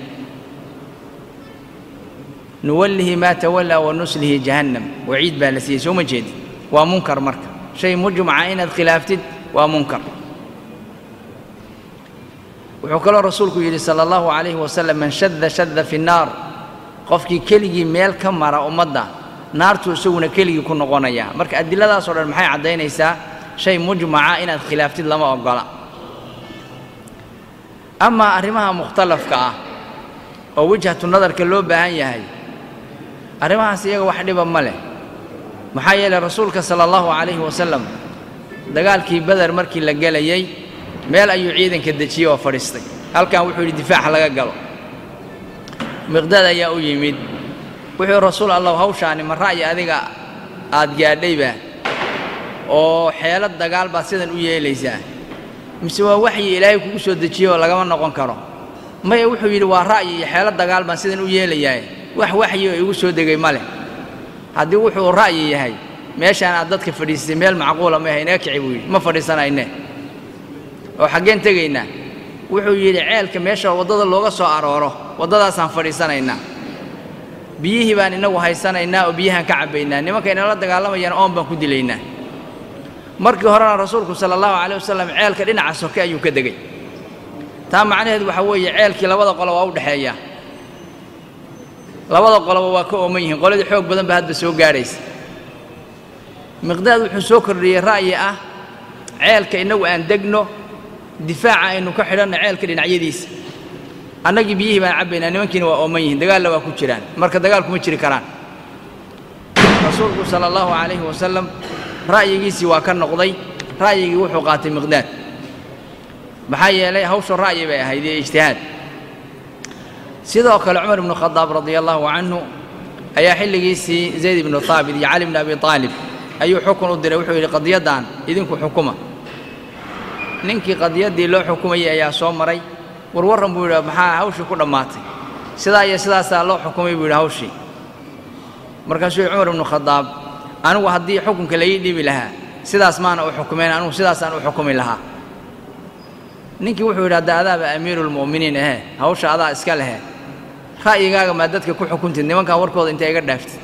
nuwallihi maa tawallaa wa nuslihi jahannam waciid baa la siiyey soo ma jeedid waa munkar marka shay mujmaca inaad khilaaftid waa munkar wuxuu kaloo rasuulku yidhi sala allahu calayhi wasalam man shadda shadda fi nnaar qofkii keligii meel ka mara ummadda naartuu isaguna keligii ku noqonaya marka adiladaasoo dhan maxay caddaynaysaa shay mujmaca inaad khilaaftid lama oggola amaa arrimaha mukhtalafka ah oo wijhatu nadarka loo baahan yahay arrimahaas iyaga wax dhiba ma leh maxaa yeelay rasuulka sala allahu calayhi wasalam dagaalkii beder markii la gelayey meel ayuu ciidanka dejiyey oo fadhiistay halkan wuxuu yidhi difaaca laga galo miqdaad ayaa u yimid wuxuu rasuul allahu hawshaani ma ra'yi adiga aad gaadhayba oo xeelad dagaal baad sidan u yeelaysaa mise waa waxyi ilaahay kugu soo dejiyey oo lagama noqon karo maya wuxuu yidhi waa ra'yi iyo xeelad dagaal baan sidan u yeelayaa wax waxyi oo igu soo degay ma leh haddii wuxuu ra'yi yahay meeshaan aad dadka fadhiisatay meel macquula ma inaga kici buu yidhi ma fadhiisanayne oo xaggeen tegaynaa wuxuu yidhi ceelka meesha waddada looga soo arooro waddadaasaan fadhiisanaynaa biyihii baan innagu haysanaynaa oo biyahaan ka cabbaynaa nimanka inala dagaalamayaan oon baan ku dilaynaa markii horena rasuulku sala allahu caleyh wasalam ceelka dhinaca soke ayuu ka degay taa macnaheedu waxaa weeye ceelkii labada qolo waa u dhexeeyaa labada qoloba waa ka ooman yihiin qoladii xoog badan baa hadda soo gaadhaysa miqdaad wuxuu soo kordhiyey ra'yi ah ceelka innagu aan degno difaaca aynu ka xidhanno ceelka dhinacyadiisa annagii biyihii baan cabbaynaa nimankiina waa ooman yihiin dagaalla waa ku jiraan marka dagaal kuma jiri karaan rasuulku sala allahu calayhi wasalam ra'yigiisii waa ka noqday ra'yigii wuxuu qaatay miqdaad maxaa yeelay hawshu ra'yi bay ahayd iyo ijtihaad sidoo kale cumar ibnu khadaab radia allahu canhu ayaa xilligiisii zayd ibnu haabit iyo cali bni abi aalib ayuu xukun u diray wuxuu yidhi qadiyaddan idinku xukuma ninkii qadiyaddii loo xukumayay ayaa soo maray warwarran buu yidhi maxaa hawshii ku dhammaatay sidaa iyo sidaasaa loo xukumay buu yidhi hawshii markaasuu yidhi cumar ibnu khadaab anigu haddii xukunka laii dhiibi lahaa sidaas maana u xukumayn anigu sidaasaan u xukumi lahaa ninkii wuxuu yidhi hadda adaaba amiiruulmu'miniin ahe hawsha adaa iska lehe ra'yigaaga maa dadka ku xukuntid nimankan warkooda intay iga dhaaftid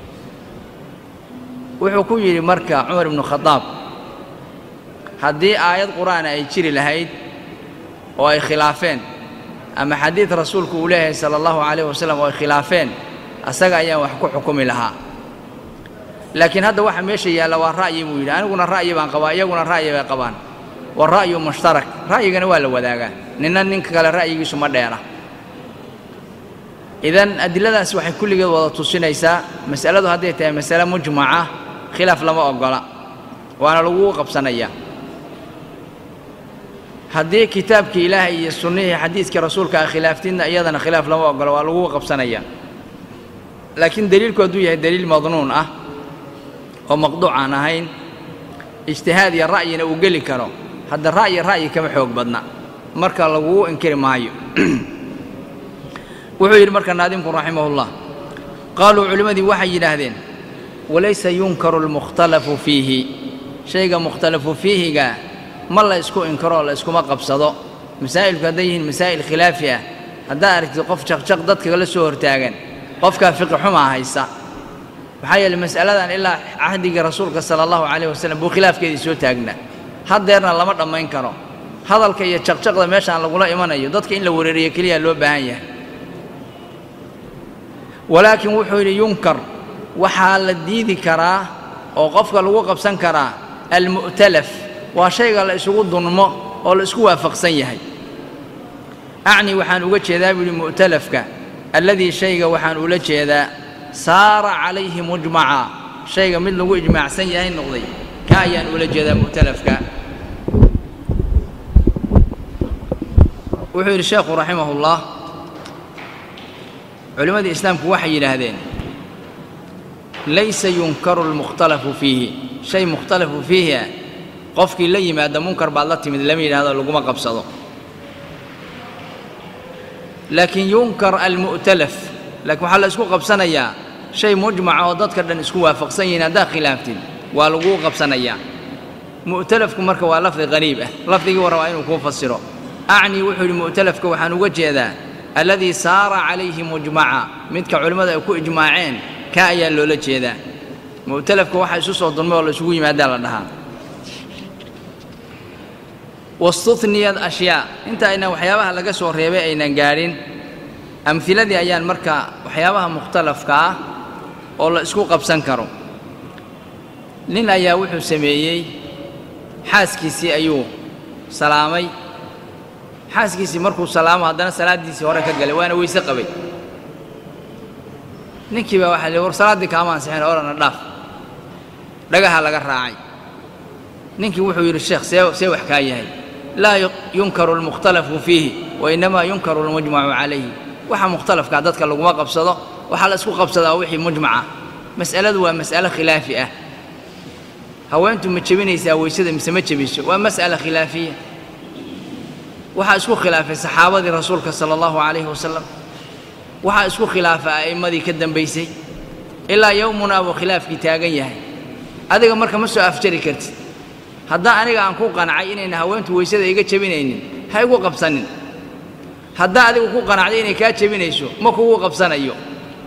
wuxuu ku yidhi marka cumar ibnu khadaab haddii aayad qur'aana ay jiri lahayd oo ay khilaafeen ama xadiid rasuulku uu leeyahay sala allahu calayh wasalam oo ay khilaafeen asaga ayaan wax ku xukumi lahaa laakiin hadda waxa meesha yaalla waa ra'yi buu yidhi aniguna ra'yi baan qabaa iyaguna ra'yi bay qabaan wa ra'yu mushtarak ra'yigana waa la wadaagaa ninna ninka kale ra'yigiisu ma dheera idan adiladaas waxay kulligeed wada tusinaysaa mas'aladu hadday tahay masale mujmaca khilaaf lama oggola waana lagugu qabsanayaa haddii kitaabkii ilaahay iyo sunnihii xadiidkii rasuulka a khilaaftidna iyadana khilaaf lama oggola waa lagugu qabsanayaa laakiin deliilku hadduu yahay deliil madnuun ah oo maqduuc aan ahayn ijtihaad iyo ra'yina uu geli karo hadda ra'yi ra'yi kama xoog badna marka lagugu inkiri maayo wuxuu yidhi marka naadimku raximahullah qaaluu culimmadii waxay yidhaahdeen walaysa yunkaru almukhtalafu fiihi shayga mukhtalafu fiihiga ma la ysku inkaro oo la yskuma qabsado masaa'ilku hadday yihiin masaa'il khilaafi ah haddaad aragtid qof jaqjaq dadkagala soo hortaagan qofkaa fiqi xumaa haysa maxaa yeeley mas'aladan ilaa cahdigii rasuulka sala allahu calayh wasalam buu khilaafkeedii soo taagnaa haddeerna lama dhammayn karo hadalka iyo jaqjaqda meeshaan lagula imanayo dadka in la wereeriyo keliya loo baahan yahay walaakiin wuxuu yidhi yunkar waxaa la diidi karaa oo qofka lagu qabsan karaa almu'talaf waa shayga la isugu dunmo oo la isku waafaqsan yahay acni waxaan uga jeedaa buu yidhi mu'talafka alladii shayga waxaan ula jeedaa saara calayhi mujmaca shayga mid lagu ijmaacsan yahay noqday ka ayaan ula jeedaa mu'talafka wuxuu yidhi sheekhu raximahullah culimmadii islaamku waxay yidhaahdeen laysa yunkaru almukhtalafu fiihi shay mukhtalafu fiihi ah qofkii la yimaada munkar baad la timid lama yidhahdo laguma qabsado laakiin yunkar almu'talaf laakiin waxaa la isku qabsanayaa shay mujmaca oo dadka dhan isku waafaqsan yihiin haddaad khilaaftid waa laguu qabsanayaa mu'talafku marka waa lafdi qariib ah lafdigii war waa inuu kuu fasiro acni wuxuu yidhi mu'talafka waxaan uga jeedaa alladii saara calayhi mujmaca midka culimmada ay ku ijmaaceen ka ayaa loola jeedaa mu'talafka waxa isu soo dulmay oo la isugu yimaadaa la dhahaa wastuhniyad ashyaa inta aynan waxyaabaha laga soo reebay aynan gaadhin amhiladii ayaan marka waxyaabaha mukhtalafka ah oo la isku qabsan karo nin ayaa wuxuu sameeyey xaaskiisii ayuu salaamay xaaskiisii markuu salaamo haddana salaaddiisii hore ka galay waana weyse qabay ninkii baa waxa la war salaaddii kaama ansixin orana dhaaf dhagaha laga raacay ninkii wuxuu yidhi sheekh see see wax kaa yahay laa yunkaru almukhtalafu fiihi wa innamaa yunkaru almujmacu calayhi waxa mukhtalafkaa dadka laguma qabsado waxaa la isku qabsadaa wixii mujmaca mas'aladu waa mas'alo khilaafi ah haweentu ma jebinaysaa weysada mise ma jebiso waa mas'ala khilaafiya waxaa isku khilaafay saxaabadii rasuulka sala allahu calayhi wasalam waxaa isku khilaafay a'immadii ka dambaysay ilaa yowmunaa buu khilaafkii taagan yahay adiga marka ma soo afjari kartid haddaa aniga aan ku qancay inayna haweentu weysada iga jebinaynin ha igu qabsanin haddaa adigu ku qanacday inay kaa jebinayso ma kugu qabsanayo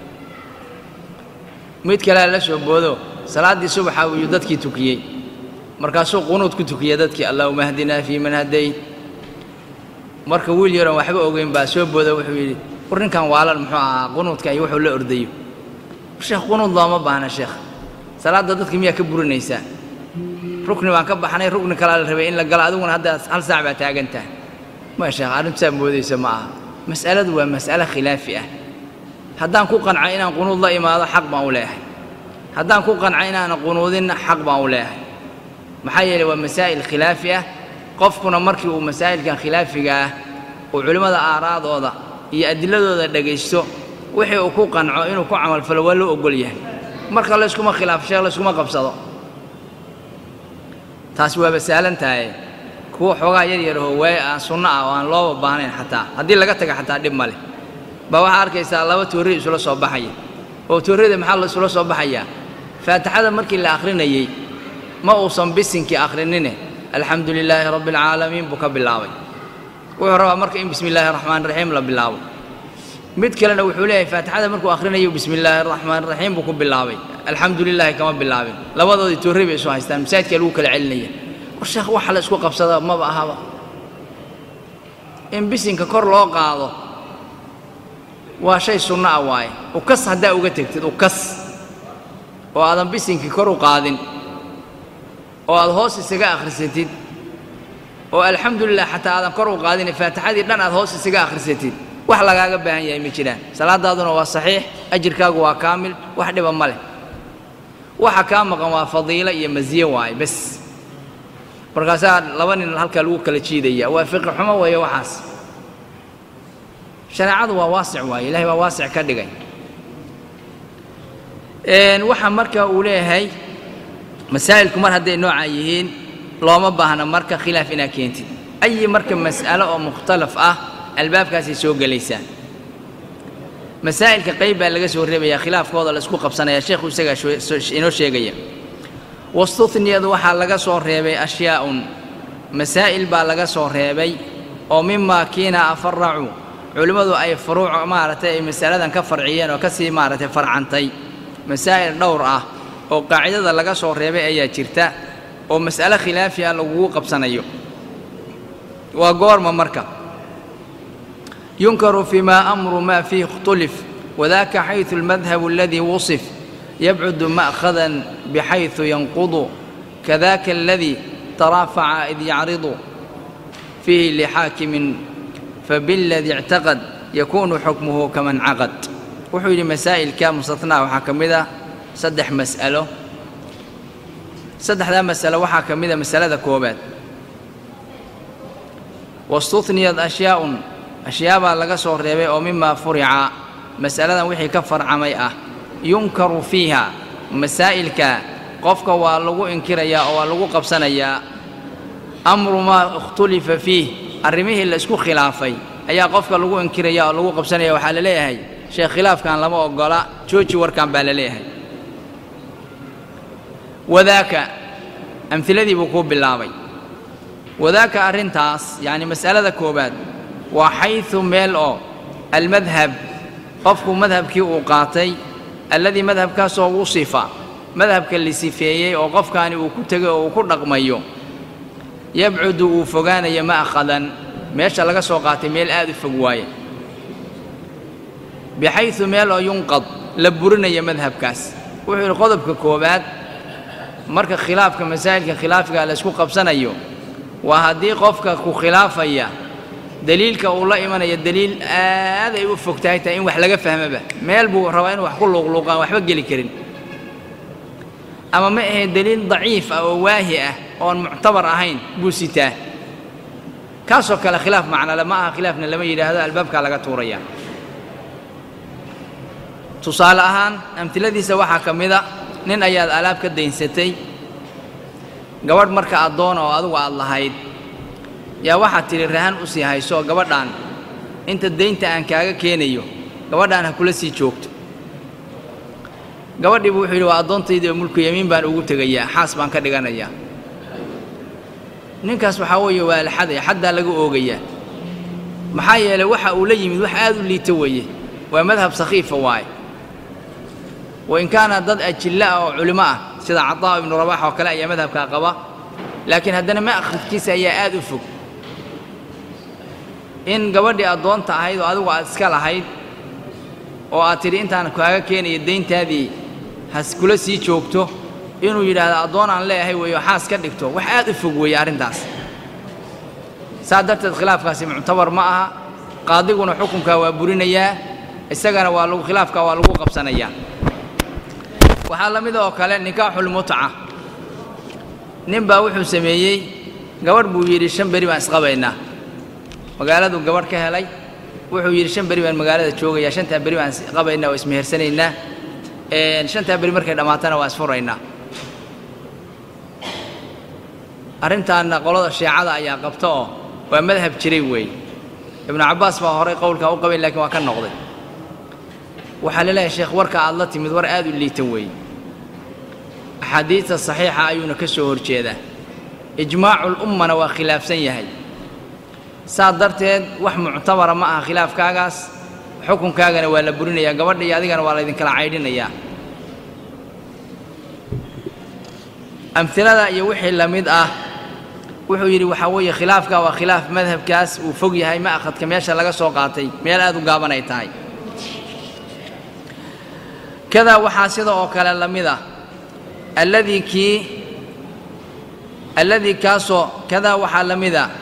mid kalea la soo boodo salaaddii subaxa ayuu dadkii tukiyey markaasuu qunuud ku tukiyey dadkii allaahuma ahdinaa fii man hadayt marka wiil yaroon waxba ogeyn baa soo booda wuxuu yidhi war ninkan waalan muxuu ahaa qunuudka iyo wuxuu la ordayo sheekh qunuud looma baahna sheekh salaadda dadka miyaa ka burinaysaa rukni baan ka baxnay rukni kalaa la rabay in la galo adiguna hadda hal saac baa taagantaha ma sheekh arrintu saa moodaysa ma aha mas'aladu waa mas'ale khilaafi ah haddaan ku qancay inaan qunuud la imaado xaq baan u leeyahay haddaan ku qancay inaanan qunuudinna xaq baan u leeyahay maxaa yeeley waa masaa'il khilaafi ah qofkuna markii uu masaa'ilkan khilaafiga ah uu culimmada aaraadooda iyo adiladooda dhegaysto wixii uu ku qanco inuu ku camalfalo waa loo ogol yahay marka layskuma khilaafo sheekh layskuma qabsado taasi waaba sahlan tahay kuwa xoogaa yar yarahoo waay aan sunno ah oo aan looba baahnayn xataa haddii laga taga xataa dhib ma leh baa waxaa arkaysaa laba toorri isula soo baxaya oo toorrida maxaa la isula soo baxayaa faatixada markii la akhrinayey ma uusan bisinkii akhrinine alxamdu lilaahi rabbi alcaalamiin buu ka bilaabay wuxuu rabaa marka in bismi illaahi raxmaan raxiim la bilaabo mid kalena wuxuu leeyahay faatixada markuu akhrinayo bismi illaahi raxmaan raxiim buu ku bilaabay alxamdu lilaahi kama bilaabin labadoodii toorri bay isu haystaan masaajidkaa lagu kala celinaya war sheekh waxa la isku qabsada maba ahaba in bisinka kor loo qaado waa shay sunno ah waaye ukas haddaa uga tegtid ukas oo aadan bisinkii kor u qaadin oo aad hoos isaga akhrisatid oo alxamdulilah xataa aadan kor u qaadin faatixadii dhan aad hoos isaga akhrisatid wax lagaaga baahan yahay ma jiraan salaadaaduna waa saxiix ajirkaagu waa kaamil wax dhiba ma leh waxa kaa maqan waa fadiilo iyo masiye waaye bes markaasaa laba nin halkaa lagu kala jiidaya waa fiqi xumo weeye waxaas shareecadu waa waasic waaye ilahay waa waasic ka dhigay waxa marka uu leeyahay masaa'ilku mar hadday noocaa yihiin looma baahna marka khilaaf inaad keentid ayi marka mas'alo oo mukhtalaf ah albaabkaasay soo gelaysaa masaa'ilka qayb baa laga soo reebayaa khilaafkooda la isku qabsanaya sheekhu isagaa inoo sheegaya wastuhniyadu waxaa laga soo reebay ashyaa'un masaa'il baa laga soo reebay oo mimaa kiina afaracuu culimmadu ay furuuc maaragtay ay masaladan ka farciyeen oo ka sii maaragtay farcantay masaa'il dhowr ah oo qaacidada laga soo reebay ayaa jirta oo mas'alo khilaafi ah lagugu qabsanayo waa goorma marka yunkaru fimaa amru maa fiih اkhtulif wadaaka xayثu اlmadhabu aladii wusif yabcudu ma'khadan bixayثu yanqudu kadaka aladii taraafaca id yacridu fiihi lixaakimin fabiladii اctaqad yakunu xukmuhu kaman caqad wuxuu yidhi masaa'ilka mustathnaa waxaa ka mid ah saddex mas'alo saddexdaa masalo waxaa ka mid a masalada koobaad wastuhniyad ashyaaun ashyaabaa laga soo reebay oo mimaa furica mas'aladan wixii ka farcamay ah yunkaru fiiha masaa'ilka qofka waa lagu inkirayaa oo waa lagu qabsanayaa amru maa ikhtulifa fiih arrimihii la isku khilaafay ayaa qofka lagu inkiraya oo lagu qabsanaya waxaa la leeyahay sheekh khilaafkan lama oggola jooji warkan baa la leeyahay wadaaka amhiladii buu kuu bilaabay wadaaka arrintaas yacni mas'alada koowaad waa xayثu meel oo almadhab qofku madhabkii uu qaatay alladii madhabkaasoo wusifa madhabka la sifeeyey oo qofkaani uu ku tegay oo uu ku dhaqmayo yabcudu uu fogaanayo ma'khadan meesha laga soo qaatay meel aad u fog waaye bixayثu meel oo yunqad la burinayo madhabkaas wuxuu yidhi qodobka koowaad marka khilaafka masaa'ilka khilaafiga la isku qabsanayo waa haddii qofka ku khilaafaya deliilka uu la imanaya deliil aad ay u fog tahay tahay in wax laga fahmaba meel buu rabaa inuu wax ku luuqluuqaan waxba geli karin ama ma ahe deliil daciif ah oo waahi ah oon muctabar ahayn buu sitaa kaasoo kale khilaaf macnale ma aha khilaafna lama yidhaahdo albaabkaa laga tuuraya tusaale ahaan amtiladiisa waxaa ka mid a nin ayaad alaab ka daynsatay gabadh marka addoona oo adugu aad lahayd yaa waxaad tidhi rahan u sii hayso gabadhaan inta daynta aan kaaga keenayo gabadhaan ha kula sii joogto gabadhiibu wuxuu yidhi waa addoontaydii oo mulku yamiin baan ugu tegayaa xaas baan ka dhiganayaa ninkaas waxaa weeye waa la xadaya xaddaa laga oogayaa maxaa yeelay waxa uu la yimid wax aad u liita weeye waa madhab sakhiifa waaye wain kaana dad ajilla ah oo culimo ah sida cataa ibnu rabax oo kale ayaa madhabkaa qaba laakiin haddana ma'khadkiisa ayaa aad u fog in gabadhii addoonta ahayd oo adigu aad iska lahayd oo aad tidhi intaan kaaga keenayo dayntaadii has kula sii joogto inuu yidhaahdo addoon aan leeyahay weeyo xaas ka dhigto wax aad u fog weeye arrintaas saas darteed khilaafkaasi muctabar ma aha qaadiguna xukunkaa waa burinayaa isagana waa lagu khilaafkaa waa lagu qabsanayaa waxaa la mid oo kale nikaaxulmutca nin baa wuxuu sameeyey gabadh buu yidhi shan beri baan isqabaynaa magaaladuu gabadh ka helay wuxuu yidhi shan beri baan magaalada joogayaa shantaa beri baan isqabaynaa oo ismehersanaynaa shantaa beri markay dhammaatana waa isfuraynaa arrintaanna qolada shiicada ayaa qabta oo waa madhab jiray weeye ibnu cabbaas baa horay qowlkaa u qabayn lakiin waa ka noqday waxaa laleeyahay sheekh warka aad la timid war aad u liita weeye axaadiidta saxiixa ayuuna ka soo hor jeedaa ijmaacul'ummana waa khilaafsan yahay saas darteed wax muctabara ma aha khilaafkaagaas xukunkaagana waa la burinayaa gabadha iyo adigana waa laydinkala caydhinayaa amhilada iyo wixii la mid ah wuxuu yidhi waxaa weeye khilaafka waa khilaaf madhabkaas uu fog yahay ma'khadka meesha laga soo qaatay meel aad u gaaban ay tahay kadaa waxaa sida oo kale la mid ah alladii kii alladii kaasoo kadaa waxaa la mid ah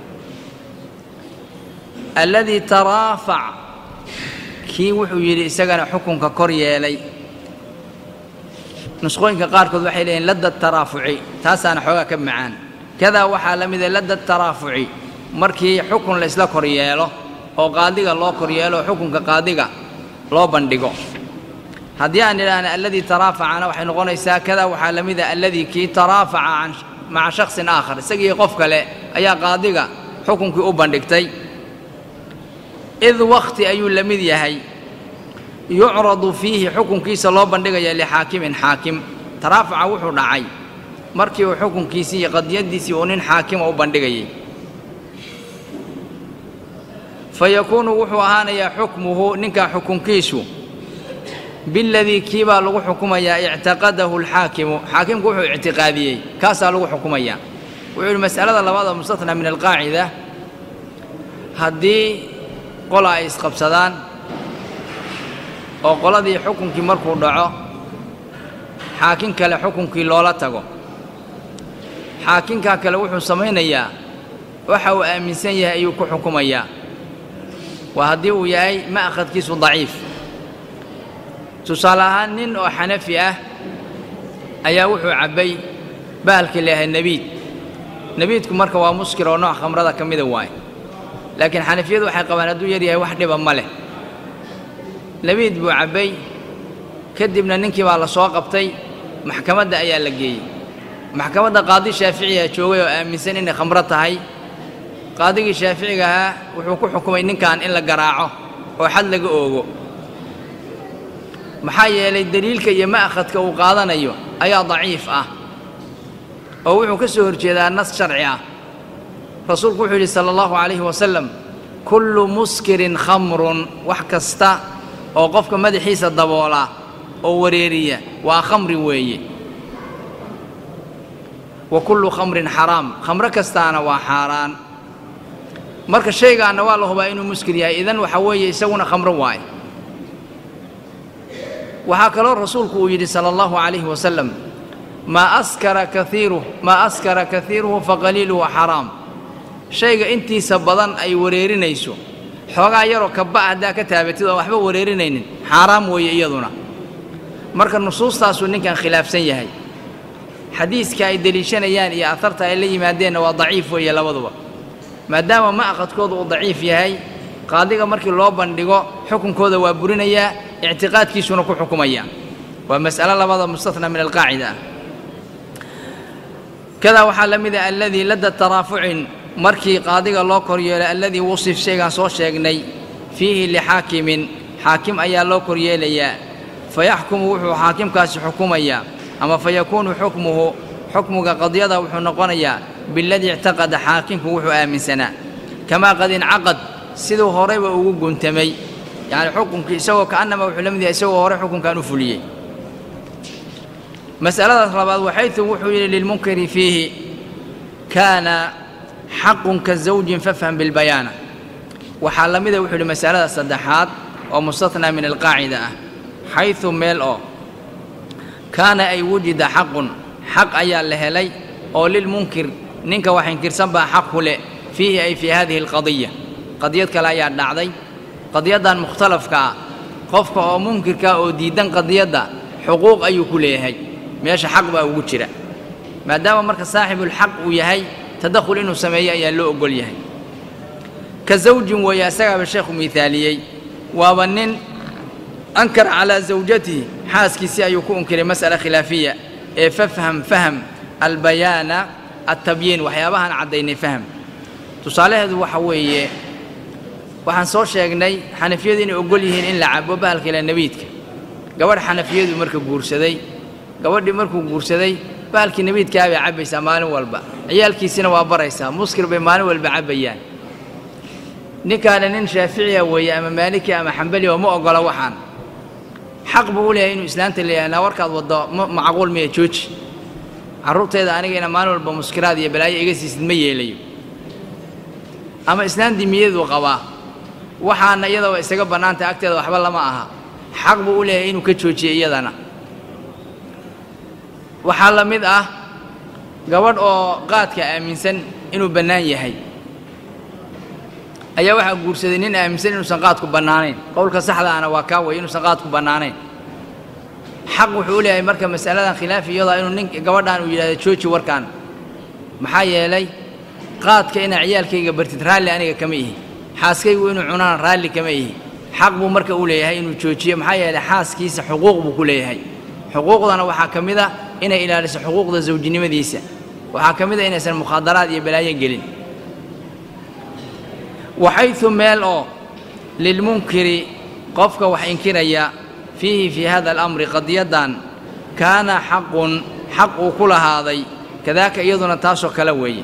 alladii taraafac kii wuxuu yidhi isagana xukunka kor yeelay nusqooyinka qaarkood waxay leeyihin ladda taraafuci taasaana xoogaa ka macaan kadaa waxaa la mida ladda taraafuci markii xukun laysla kor yeelo oo qaadiga loo kor yeelo oo xukunka qaadiga loo bandhigo haddii aan idhaahna alladii taraafacana waxay noqonaysaa kadaa waxaa la mida alladii kii taraafaca maca shaksin aakhar isagii qof kale ayaa qaadiga xukunkii u bandhigtay id wakhti ayuu la mid yahay yucradu fiihi xukunkiisa loo bandhigaya lixaakimin xaakim taraafaca wuxuu dhacay markii uu xukunkiisii iyo qadiyaddiisii uu nin xaakima u bandhigayay fa yakuunu wuxuu ahaanayaa xukmuhu ninkaa xukunkiisu biladii kii baa lagu xukumayaa ictaqadahu alxaakimu xaakimku wuxuu ictiqaadiyey kaasaa lagu xukumayaa wuxuu yidhi mas'alada labaad oo mustathnaa min alqaacida haddii qola ay isqabsadaan oo qoladii xukunkii markuu dhaco xaakin kale xukunkii loola tago xaakinkaa kale wuxuu samaynayaa waxa uu aaminsan yahay ayuu ku xukumayaa waa haddii uu yahay ma'khadkiisu daciif tusaale ahaan nin oo xanafi ah ayaa wuxuu cabbay bahalkii leeyahay nebiid nebiidku marka waa muskir oo nooc khamrada ka mida waaye laakiin xanafiyadu waxay qabaan hadduu yar yahay wax dhiba ma leh nebiid buu cabbay kadibna ninkii baa la soo qabtay maxkamadda ayaa la geeyey maxkamadda qaadi shaaficiyaa joogay oo aaminsan inay khamro tahay qaadigii shaaficiga ahaa wuxuu ku xukumay ninkan in la garaaco oo xad laga oogo maxaa yeelay deliilka iyo ma'khadka uu qaadanayo ayaa daciif ah oo wuxuu ka soo horjeedaa nas sharci ah rasuulku wuxuu yidhi sala allahu calayhi wasalam kullu muskirin khamrun wax kasta oo qofka madaxiisa daboola oo wareeriya waa khamri weeye wa kullu khamrin xaraam khamro kastaana waa xaaraan marka shaygaanna waa la hubaa inuu muskir yahay idan waxa weeye isaguna khamro waaye waxaa kaloo rasuulku uu yidhi sala allahu calayhi wasalam maa askara kaiiruh maa askara kaiiruhu faqaliiluhu xaraam shayga intiisa badan ay wareerinayso xoogaa yaroo kaba haddaa ka taabatid oo waxba wareerinaynin xaaraam weeye iyaduna marka nusuustaasuu ninkan khilaafsan yahay xadiiska ay deliishanayaan iyo aharta ay la yimaadeenna waa daciif weeye labaduba maadaama ma'khadkooda uu daciif yahay qaadiga markii loo bandhigo xukunkooda waa burinayaa ictiqaadkiisuna ku xukumaya waa mas'alo labada mustathnaa min alqaacida ah kadaa waxaa la mid ah alladii ladda taraafucin markii qaadiga loo kor yeelay alladii wusif shaygaan soo sheegnay fiihi lixaakimin xaakim ayaa loo kor yeelayaa fayaxkumu wuxuu xaakimkaasi xukumayaa ama fayakuunu xukmuhu xukmuga qadiyada wuxuu noqonayaa biladii ictaqada xaakimku wuxuu aaminsanaa kamaa qad incaqad siduu horeyba ugu guntamay yacni xukunkii isagoo ka'annama wuxuu la mid yahay isagoo horey xukunkan u fuliyey mas'aladaas labaad waxaytu wuxuu yidhi lilmunkari fiihi kaana xaqun ka zawjin fafham bilbayaana waxaa la mida wuxuu yidhi masalada saddexaad oo mustathnaa min alqaacida ah xayثu meel oo kaana ay wujida xaqun xaq ayaa la helay oo lilmunkir ninka wax inkirsan baa xaq ku leh fiihi ay fii hadihi alqadiya qadiyad kale ayaa dhacday qadiyaddan mukhtalafka ah qofka oo munkirka oo diidan qadiyadda xuquuq ayuu ku leeyahay meesha xaq baa ugu jira maadaama marka saaxibulxaq uu yahay tadakhul inuu sameeyo ayaa loo ogol yahay ka zawjin weeye asagaaba sheekhu miithaaliyey waaba nin ankara calaa zawjatihi xaaskiisii ayuu ku unkiray mas'ala khilaafiya ee fafham faham albayaana altabyiin waxyaabahaan caddaynay faham tusaalaheedu waxa weeye waxaan soo sheegnay xanafiyadu inay ogol yihiin in la cabo bahalka ila nebiidka gabadh xanafiyadu marka guursaday gabadhii markuu guursaday bahalkii nebiidkaa bay cabbaysaa maalin walba ciyaalkiisina waa baraysaa muskir bay maalin walba cabbayaan ninkaana nin shaaficiya weeye ama maaliki ama xambali oo ma oggola waxaan xaq buu u leeyahay inuu islaanta leeyahay naa warkaad waddo macquul miya jooji carruurteeda anigayna maalin walba muskiraad iyo balaayo iga siisid ma yeelayo ama islaan dimiyaduu qabaa waxaana iyadaba isaga bannaantay agteeda waxba lama aha xaq buu u leeyahay inuu ka joojiyo iyadana waxaa la mid ah gabadh oo qaadka aaminsan inuu bannaan yahay ayaa waxaa guursaday nin aaminsan inuusan qaadku bannaanayn qowlka saxda ahna waa kaa way inuusan qaadku bannaanayn xaq wuxuu u leeyahay marka mas'aladan khilaafi iyadaa inuu nin gabadhaan uu yidhahdo jooji warkaan maxaa yeelay qaadka inaa ciyaalkayga bartid raalli aniga kama ihi xaaskaygu inuu cunaan raalli kama ihi xaq buu marka u leeyahay inuu joojiyo maxaa yeelay xaaskiisa xuquuq buu ku leeyahay xuquuqdana waxaa ka mid a inay ilaaliso xuquuqda zawjinimadiisa waxaa ka mid a inaysan mukhaadaraad iyo balaayo gelin waxaytu meel oo lilmunkiri qofka wax inkiraya fiihi fii hada alamri qadiyaddan kaana xaqun xaq uu ku lahaaday kadaaka iyaduna taasoo kale weeye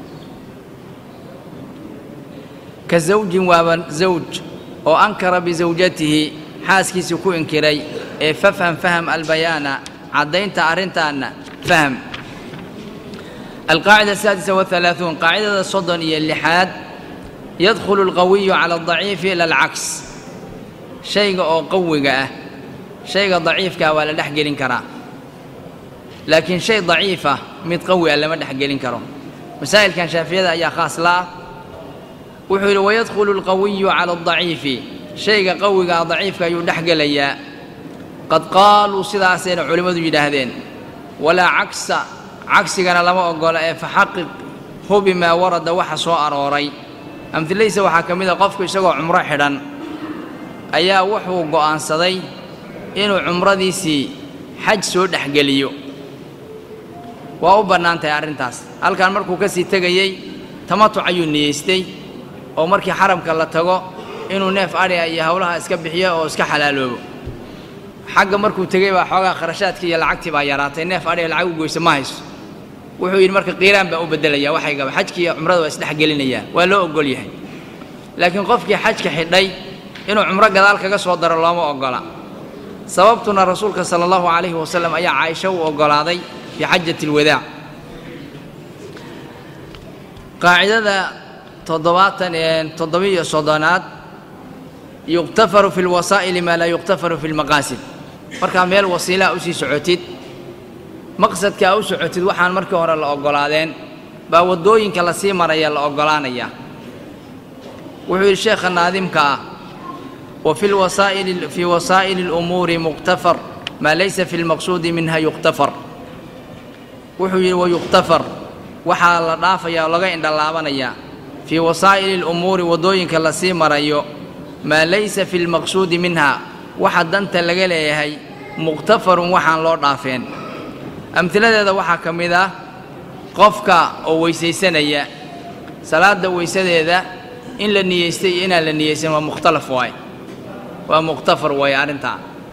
ka zawjin waaba zawj oo ankara bisawjatihi xaaskiisii ku inkiray ee fafham faham albayaana caddaynta arrintaanna faham alqaacida asaadisa wahalaaثuun qaacidada soddon iyo lixaad yadkhulu alqawiyu cala aldaciifi ila alcaks shayga oo qawiga ah shayga daciifkaa waa la dhex gelin karaa laakiin shay daciifa mid qawi ah lama dhex gelin karo masaa'ilkan shaafiyada ayaa khaas la ah wuxuu yidhi wayadkhulu alqawiyu cala aldaciifi shayga qawigaa daciifka ayuu dhex gelayaa qad qaaluu sidaasayna culimmadu yidhaahdeen walaa cagsa cagsigana lama oggola ee faxaqiq hubi maa warada waxa soo arooray amhilaysa waxaa ka mid a qofku isagoo cumro xidhan ayaa wuxuu go'aansaday inuu cumradiisii xaj soo dhexgeliyo waa u bannaan tahay arrintaas halkan markuu ka sii tegayey tamatuc ayuu niyeystay oo markii xaramka la tago inuu neef adhiga iyo howlaha iska bixiyo oo iska xalaaloobo xagga markuu tegey baa xoogaa kharashaadkii iyo lacagtii baa yaraatay neef adhiga lacag u goysa ma hayso wuxuu yidhi marka qiiraan baan u beddelaya waxaygaba xajkii iyo cumrada waa isdhexgelinayaa waa loo oggol yahay laakiin qofkii xajka xidhay inuu cumro gadaal kaga soo daro looma oggola sababtuna rasuulka sala allahu calayhi wasalam ayaa caaisho u oggolaaday fii xajati alwadaac qaacidada toddobaatan ee toddobiyo soddonaad yuqtafaru fi lwasaa'ili maa laa yuqtafaru fi lmaqaasid markaa meel wasiilaa usii socotid maqsadkaa u socotid waxaan markii hore la oggolaadeen baa waddooyinka lasii maraya la oggolaanayaa wuxuu yidhi sheekha naadimka ah wa fi lwasaa'ili fii wasaa'ili اlumuuri muqtafar maa laysa fi lmaqsuudi minha yuqtafar wuxuu yidhi wayuqtafar waxaa la dhaafayaa oo laga indhalaabanayaa fii wasaa'ili اlumuuri waddooyinka lasii marayo maa laysa fi lmaqsuudi minha waxa danta laga leeyahay muqtafarun waxaan loo dhaafeen amhiladeeda waxaa ka mid ah qofka oo weysaysanaya salaadda weysadeeda in la niyeystay iyo inaan la niyeysan waa mukhtalaf waaye waa muqhtafar waaye arrintaa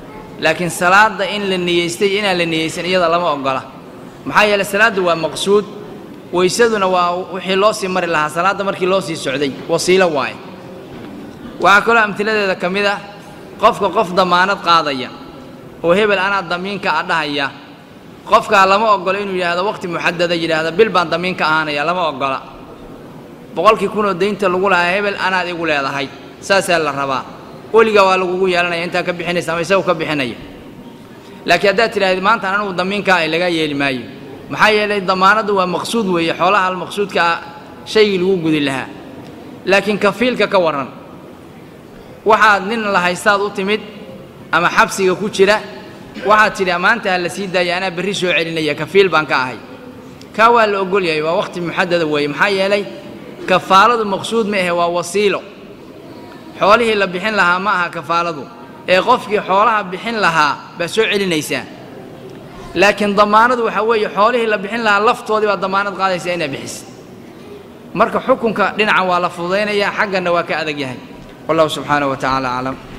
laakiin salaadda in la niyeystay inaan la niyeysan iyada lama oggola maxaa yeeley salaaddu waa maqsuud weysaduna waa wixii loo sii mari lahaa salaadda markii loo sii socday wasiilo waaye waxaa kaloo amtiladeeda ka mid ah qofka qof damaanad qaadaya oo hebel anaa damiinka a dhahaya qofkaa lama oggola inuu yidhaahdo waqti muxadada yidhaahda bil baan damiinka ahaanaya lama oggola boqolkii kunoo daynta lagu lahaa hebel anaad igu leedahay saasaa la rabaa weligaa waa lagugu yeelanaya intaa ka bixinaysa ama isagu ka bixinaya laakiin haddaad tidhaahdi maanta anugu damiinkaa ay lagaa yeeli maayo maxaa yeelay damaanaddu waa maqsuud weeye xoolaha almaqsuudka ah shaygii lagu gudi lahaa laakiin kafiilka ka warran waxaad nin la haystaad u timid ama xabsiga ku jira waxaad tidhi maanta ha la sii daaya anaa berri soo celinaya kafiil baan ka ahay kaa waa la ogol yahay waa waqti muxadada weeye maxaa yeelay kafaaladu maqsuud ma ahe waa wasiilo xoolihii la bixin lahaa ma aha kafaaladu ee qofkii xoolaha bixin lahaa baa soo celinaysaa laakiin damaanadu waxaa weeye xoolihii la bixin lahaa laftoodii baa damaanad qaadaysaa inaa bixisid marka xukunka dhinacan waa la fududaynayaa xagganna waa ka adag yahay wallahu subxaanahu wa tacaala aclam